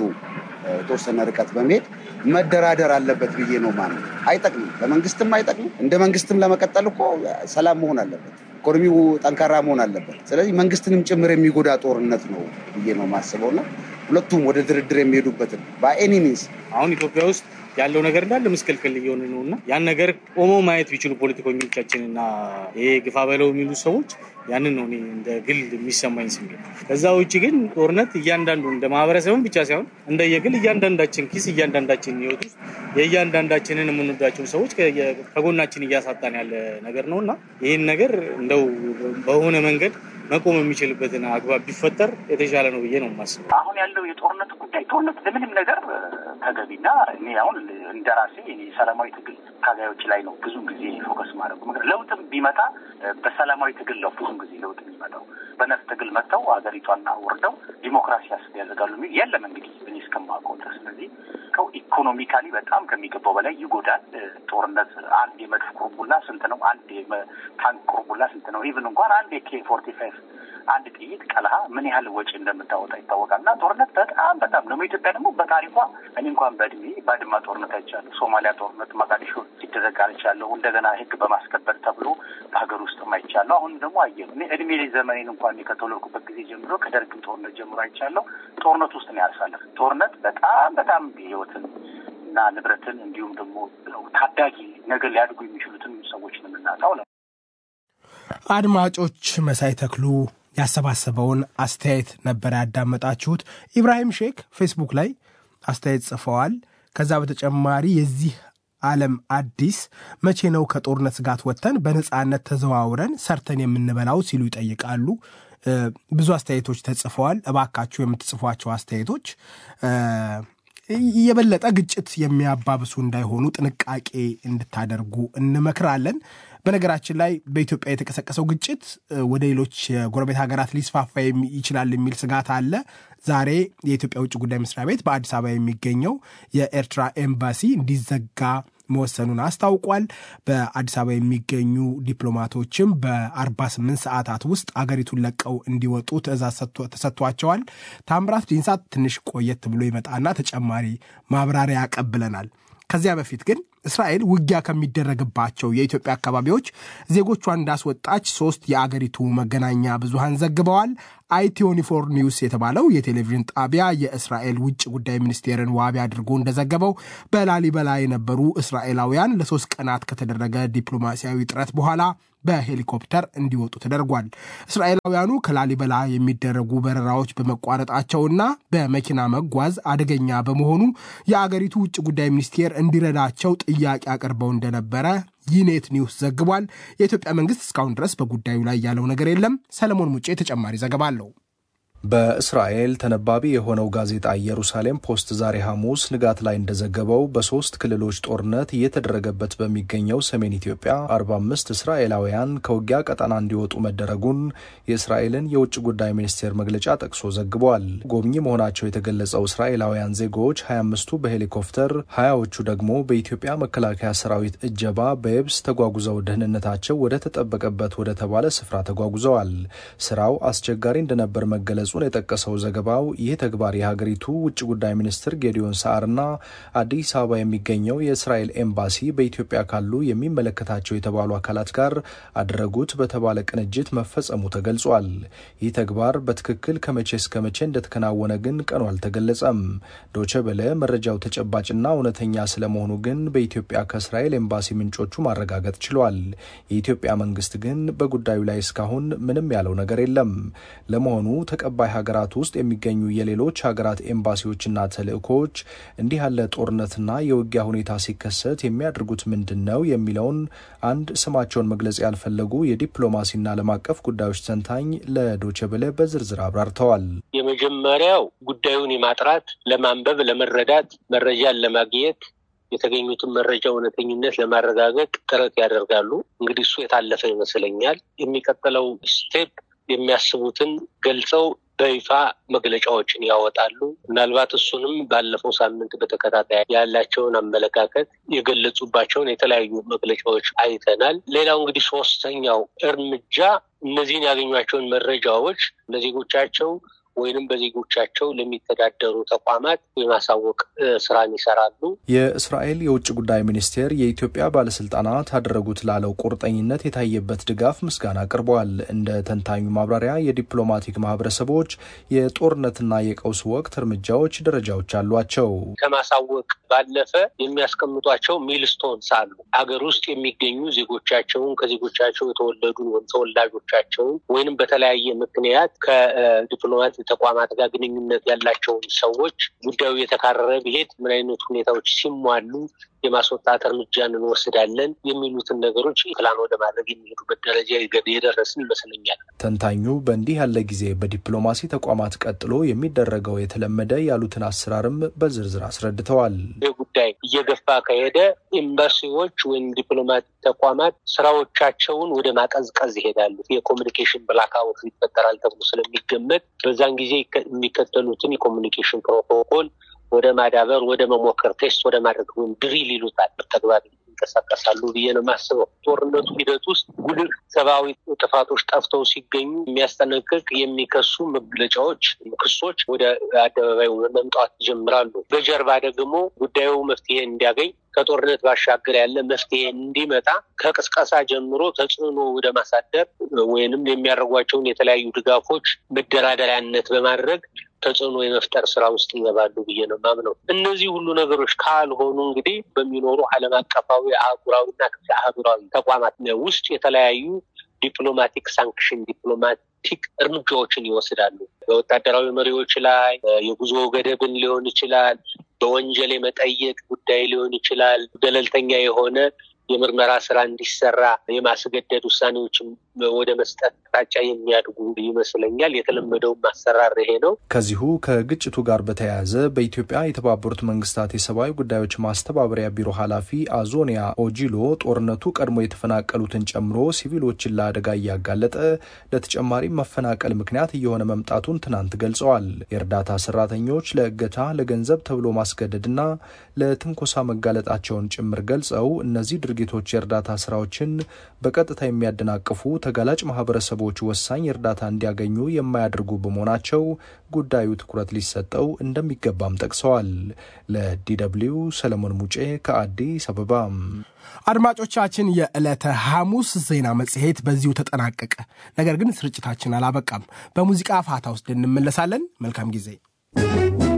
የተወሰነ ርቀት በመሄድ መደራደር አለበት ብዬ ነው ማለት። አይጠቅምም፣ ለመንግስትም አይጠቅምም። እንደ መንግስትም ለመቀጠል እኮ ሰላም መሆን አለበት። ኢኮኖሚው ጠንካራ መሆን አለበት። ስለዚህ መንግስትንም ጭምር የሚጎዳ ጦርነት ነው ብዬ ነው የማስበው እና ሁለቱም ወደ ድርድር የሚሄዱበትን በኤኒ ሚንስ አሁን ኢትዮጵያ ውስጥ ያለው ነገር እንዳለ ምስቅልቅል እየሆነ ነው እና ያን ነገር ቆሞ ማየት ቢችሉ ፖለቲከኞቻችን እና ይሄ ግፋ በለው የሚሉ ሰዎች ያንን ነው እኔ እንደ ግል የሚሰማኝ ስሜት። ከዛ ውጭ ግን ጦርነት እያንዳንዱ እንደ ማህበረሰብም ብቻ ሳይሆን እንደ የግል እያንዳንዳችን ኪስ እያንዳንዳችን ህይወት ውስጥ የእያንዳንዳችንን የምንወዳቸውን ሰዎች ከጎናችን እያሳጣን ያለ ነገር ነው እና ይህን ነገር እንደው በሆነ መንገድ መቆም የሚችልበትን አግባብ ቢፈጠር የተሻለ ነው ብዬ ነው የማስበው። አሁን ያለው የጦርነት ጉዳይ ጦርነት ለምንም ነገር ተገቢና እኔ አሁን እንደ ራሴ ሰላማዊ ትግል ታጋዮች ላይ ነው ብዙ ጊዜ ፎከስ ማድረጉ። ለውጥም ቢመጣ በሰላማዊ ትግል ነው ብዙ ጊዜ ለውጥ የሚመጣው። በነፍጥ ትግል መጥተው ሀገሪቷን አውርደው ዲሞክራሲ ያስብ ያደርጋሉ የሚል የለም እንግዲህ እኔ እስከማውቀው ድረስ። ስለዚህ ከው ኢኮኖሚካሊ በጣም ከሚገባው በላይ ይጎዳል። ጦርነት አንድ የመድፍ ቁርቡላ ስንት ነው? አንድ ታንክ ቁርቡላ ስንት ነው? ኢቭን እንኳን አንድ የኬ ፎርቲ ፋይቭ አንድ ጥይት ቀልሃ ምን ያህል ወጪ እንደምታወጣ ይታወቃል። እና ጦርነት በጣም በጣም ደግሞ ኢትዮጵያ ደግሞ በታሪኳ እኔ እንኳን በእድሜ ባድማ ጦርነት አይቻለሁ፣ ሶማሊያ ጦርነት መቃዲሾ ሲደረግ አይቻለሁ። እንደገና ህግ በማስከበር ተብሎ በሀገር ውስጥ አይቻለሁ። አሁን ደግሞ አየሁ እኔ እድሜ ዘመኔን እንኳን ከተወለድኩበት ጊዜ ጀምሮ ከደርግም ጦርነት ጀምሮ አይቻለሁ። ጦርነት ውስጥ ነው ያሳለፍ። ጦርነት በጣም በጣም ህይወትን እና ንብረትን እንዲሁም ደግሞ ታዳጊ ነገር ሊያድጉ የሚችሉትን ሰዎች ነው የምናጣው። አድማጮች መሳይ ተክሉ ያሰባሰበውን አስተያየት ነበር ያዳመጣችሁት። ኢብራሂም ሼክ ፌስቡክ ላይ አስተያየት ጽፈዋል። ከዛ በተጨማሪ የዚህ ዓለም አዲስ መቼ ነው ከጦርነት ስጋት ወጥተን በነፃነት ተዘዋውረን ሰርተን የምንበላው ሲሉ ይጠይቃሉ። ብዙ አስተያየቶች ተጽፈዋል። እባካችሁ የምትጽፏቸው አስተያየቶች የበለጠ ግጭት የሚያባብሱ እንዳይሆኑ ጥንቃቄ እንድታደርጉ እንመክራለን። በነገራችን ላይ በኢትዮጵያ የተቀሰቀሰው ግጭት ወደ ሌሎች የጎረቤት ሀገራት ሊስፋፋ ይችላል የሚል ስጋት አለ። ዛሬ የኢትዮጵያ ውጭ ጉዳይ መስሪያ ቤት በአዲስ አበባ የሚገኘው የኤርትራ ኤምባሲ እንዲዘጋ መወሰኑን አስታውቋል። በአዲስ አበባ የሚገኙ ዲፕሎማቶችም በ48 ሰዓታት ውስጥ አገሪቱን ለቀው እንዲወጡ ትዕዛዝ ተሰጥቷቸዋል። ታምራት ዲንሳ ትንሽ ቆየት ብሎ ይመጣና ተጨማሪ ማብራሪያ ያቀብለናል። ከዚያ በፊት ግን እስራኤል ውጊያ ከሚደረግባቸው የኢትዮጵያ አካባቢዎች ዜጎቿን እንዳስወጣች ሶስት የአገሪቱ መገናኛ ብዙሃን ዘግበዋል። አይቲዮኒፎር ኒውስ የተባለው የቴሌቪዥን ጣቢያ የእስራኤል ውጭ ጉዳይ ሚኒስቴርን ዋቢ አድርጎ እንደዘገበው በላሊበላ የነበሩ እስራኤላውያን ለሶስት ቀናት ከተደረገ ዲፕሎማሲያዊ ጥረት በኋላ በሄሊኮፕተር እንዲወጡ ተደርጓል። እስራኤላውያኑ ከላሊበላ የሚደረጉ በረራዎች በመቋረጣቸውና በመኪና መጓዝ አደገኛ በመሆኑ የአገሪቱ ውጭ ጉዳይ ሚኒስቴር እንዲረዳቸው ጥያቄ አቅርበው እንደነበረ ይኔት ኒውስ ዘግቧል። የኢትዮጵያ መንግስት እስካሁን ድረስ በጉዳዩ ላይ ያለው ነገር የለም። ሰለሞን ሙጬ ተጨማሪ ዘገባ አለው። በእስራኤል ተነባቢ የሆነው ጋዜጣ ኢየሩሳሌም ፖስት ዛሬ ሐሙስ ንጋት ላይ እንደዘገበው በሶስት ክልሎች ጦርነት እየተደረገበት በሚገኘው ሰሜን ኢትዮጵያ 45 እስራኤላውያን ከውጊያ ቀጠና እንዲወጡ መደረጉን የእስራኤልን የውጭ ጉዳይ ሚኒስቴር መግለጫ ጠቅሶ ዘግቧል። ጎብኚ መሆናቸው የተገለጸው እስራኤላውያን ዜጎች 25ቱ በሄሊኮፕተር፣ ሀያዎቹ ደግሞ በኢትዮጵያ መከላከያ ሰራዊት እጀባ በየብስ ተጓጉዘው ደህንነታቸው ወደ ተጠበቀበት ወደ ተባለ ስፍራ ተጓጉዘዋል። ስራው አስቸጋሪ እንደነበር መገለጹ መግለጹን የጠቀሰው ዘገባው ይህ ተግባር የሀገሪቱ ውጭ ጉዳይ ሚኒስትር ጌዲዮን ሳርና አዲስ አበባ የሚገኘው የእስራኤል ኤምባሲ በኢትዮጵያ ካሉ የሚመለከታቸው የተባሉ አካላት ጋር አደረጉት በተባለ ቅንጅት መፈጸሙ ተገልጿል። ይህ ተግባር በትክክል ከመቼ እስከ መቼ እንደተከናወነ ግን ቀኑ አልተገለጸም። ዶቼ ቬለ መረጃው ተጨባጭና እውነተኛ ስለመሆኑ ግን በኢትዮጵያ ከእስራኤል ኤምባሲ ምንጮቹ ማረጋገጥ ችሏል። የኢትዮጵያ መንግስት ግን በጉዳዩ ላይ እስካሁን ምንም ያለው ነገር የለም። ለመሆኑ ተቀባ ባይ ሀገራት ውስጥ የሚገኙ የሌሎች ሀገራት ኤምባሲዎችና ተልእኮዎች እንዲህ ያለ ጦርነትና የውጊያ ሁኔታ ሲከሰት የሚያደርጉት ምንድን ነው የሚለውን አንድ ስማቸውን መግለጽ ያልፈለጉ የዲፕሎማሲና ዓለም አቀፍ ጉዳዮች ተንታኝ ለዶቸበለ በዝርዝር አብራርተዋል። የመጀመሪያው ጉዳዩን የማጥራት ለማንበብ፣ ለመረዳት፣ መረጃን ለማግኘት የተገኙትን መረጃ እውነተኝነት ለማረጋገጥ ጥረት ያደርጋሉ። እንግዲህ እሱ የታለፈ ይመስለኛል። የሚቀጥለው ስቴፕ የሚያስቡትን ገልጸው በይፋ መግለጫዎችን ያወጣሉ። ምናልባት እሱንም ባለፈው ሳምንት በተከታታይ ያላቸውን አመለካከት የገለጹባቸውን የተለያዩ መግለጫዎች አይተናል። ሌላው እንግዲህ ሶስተኛው እርምጃ እነዚህን ያገኟቸውን መረጃዎች ለዜጎቻቸው ወይንም በዜጎቻቸው ለሚተዳደሩ ተቋማት የማሳወቅ ስራን ይሰራሉ። የእስራኤል የውጭ ጉዳይ ሚኒስቴር የኢትዮጵያ ባለስልጣናት አደረጉት ላለው ቁርጠኝነት የታየበት ድጋፍ ምስጋና አቅርበዋል። እንደ ተንታኙ ማብራሪያ የዲፕሎማቲክ ማህበረሰቦች የጦርነትና የቀውስ ወቅት እርምጃዎች ደረጃዎች አሏቸው። ከማሳወቅ ባለፈ የሚያስቀምጧቸው ሚልስቶንስ አሉ። አገር ውስጥ የሚገኙ ዜጎቻቸውን ከዜጎቻቸው የተወለዱ ተወላጆቻቸውን ወይንም በተለያየ ምክንያት ከዲፕሎማት ተቋማት ጋር ግንኙነት ያላቸውን ሰዎች ጉዳዩ የተካረረ ቢሄድ ምን አይነት ሁኔታዎች ሲሟሉ የማስወጣት እርምጃን እንወስዳለን የሚሉትን ነገሮች ፕላን ወደ ማድረግ የሚሄዱበት ደረጃ የደረስን ይመስለኛል። ተንታኙ በእንዲህ ያለ ጊዜ በዲፕሎማሲ ተቋማት ቀጥሎ የሚደረገው የተለመደ ያሉትን አሰራርም በዝርዝር አስረድተዋል። ይህ ጉዳይ እየገፋ ከሄደ ኤምባሲዎች ወይም ዲፕሎማቲክ ተቋማት ስራዎቻቸውን ወደ ማቀዝቀዝ ይሄዳሉ። የኮሚኒኬሽን ብላክአውት ይፈጠራል ተብሎ ስለሚገመት በዛን ጊዜ የሚከተሉትን የኮሚኒኬሽን ፕሮቶኮል ወደ ማዳበር ወደ መሞከር ቴስት ወደ ማድረግ ወይም ድሪል ይሉታል ተግባር ይንቀሳቀሳሉ ብዬ ነው የማስበው። ጦርነቱ ሂደት ውስጥ ጉልህ ሰብአዊ ጥፋቶች ጠፍተው ሲገኙ የሚያስጠነቅቅ የሚከሱ መግለጫዎች፣ ክሶች ወደ አደባባይ መምጣት ይጀምራሉ። በጀርባ ደግሞ ጉዳዩ መፍትሄ እንዲያገኝ ከጦርነት ባሻገር ያለ መፍትሄ እንዲመጣ ከቅስቀሳ ጀምሮ ተጽዕኖ ወደ ማሳደር ወይንም የሚያደርጓቸውን የተለያዩ ድጋፎች መደራደሪያነት በማድረግ ተጽዕኖ የመፍጠር ስራ ውስጥ ይገባሉ ብዬ ነው ማምነው። እነዚህ ሁሉ ነገሮች ካልሆኑ እንግዲህ በሚኖሩ ዓለም አቀፋዊ አህጉራዊና ክፍለ አህጉራዊ ተቋማት ውስጥ የተለያዩ ዲፕሎማቲክ ሳንክሽን ዲፕሎማቲክ እርምጃዎችን ይወስዳሉ። በወታደራዊ መሪዎች ላይ የጉዞ ገደብን ሊሆን ይችላል። በወንጀል የመጠየቅ ጉዳይ ሊሆን ይችላል። ገለልተኛ የሆነ የምርመራ ስራ እንዲሰራ የማስገደድ ውሳኔዎችን ወደ መስጠት አቅጣጫ የሚያድጉ ይመስለኛል። የተለመደውም አሰራር ይሄ ነው። ከዚሁ ከግጭቱ ጋር በተያያዘ በኢትዮጵያ የተባበሩት መንግስታት የሰብአዊ ጉዳዮች ማስተባበሪያ ቢሮ ኃላፊ አዞኒያ ኦጂሎ ጦርነቱ ቀድሞ የተፈናቀሉትን ጨምሮ ሲቪሎችን ለአደጋ እያጋለጠ ለተጨማሪ መፈናቀል ምክንያት እየሆነ መምጣቱን ትናንት ገልጸዋል። የእርዳታ ሰራተኞች ለእገታ፣ ለገንዘብ ተብሎ ማስገደድና ለትንኮሳ መጋለጣቸውን ጭምር ገልጸው እነዚህ ድርጊቶች የእርዳታ ስራዎችን በቀጥታ የሚያደናቅፉ ተጋላጭ ማህበረሰቦች ወሳኝ እርዳታ እንዲያገኙ የማያደርጉ በመሆናቸው ጉዳዩ ትኩረት ሊሰጠው እንደሚገባም ጠቅሰዋል። ለዲደብሊው ሰለሞን ሙጬ ከአዲስ አበባ። አድማጮቻችን፣ የዕለተ ሐሙስ ዜና መጽሔት በዚሁ ተጠናቀቀ። ነገር ግን ስርጭታችን አላበቃም። በሙዚቃ ፋታ ውስጥ እንመለሳለን። መልካም ጊዜ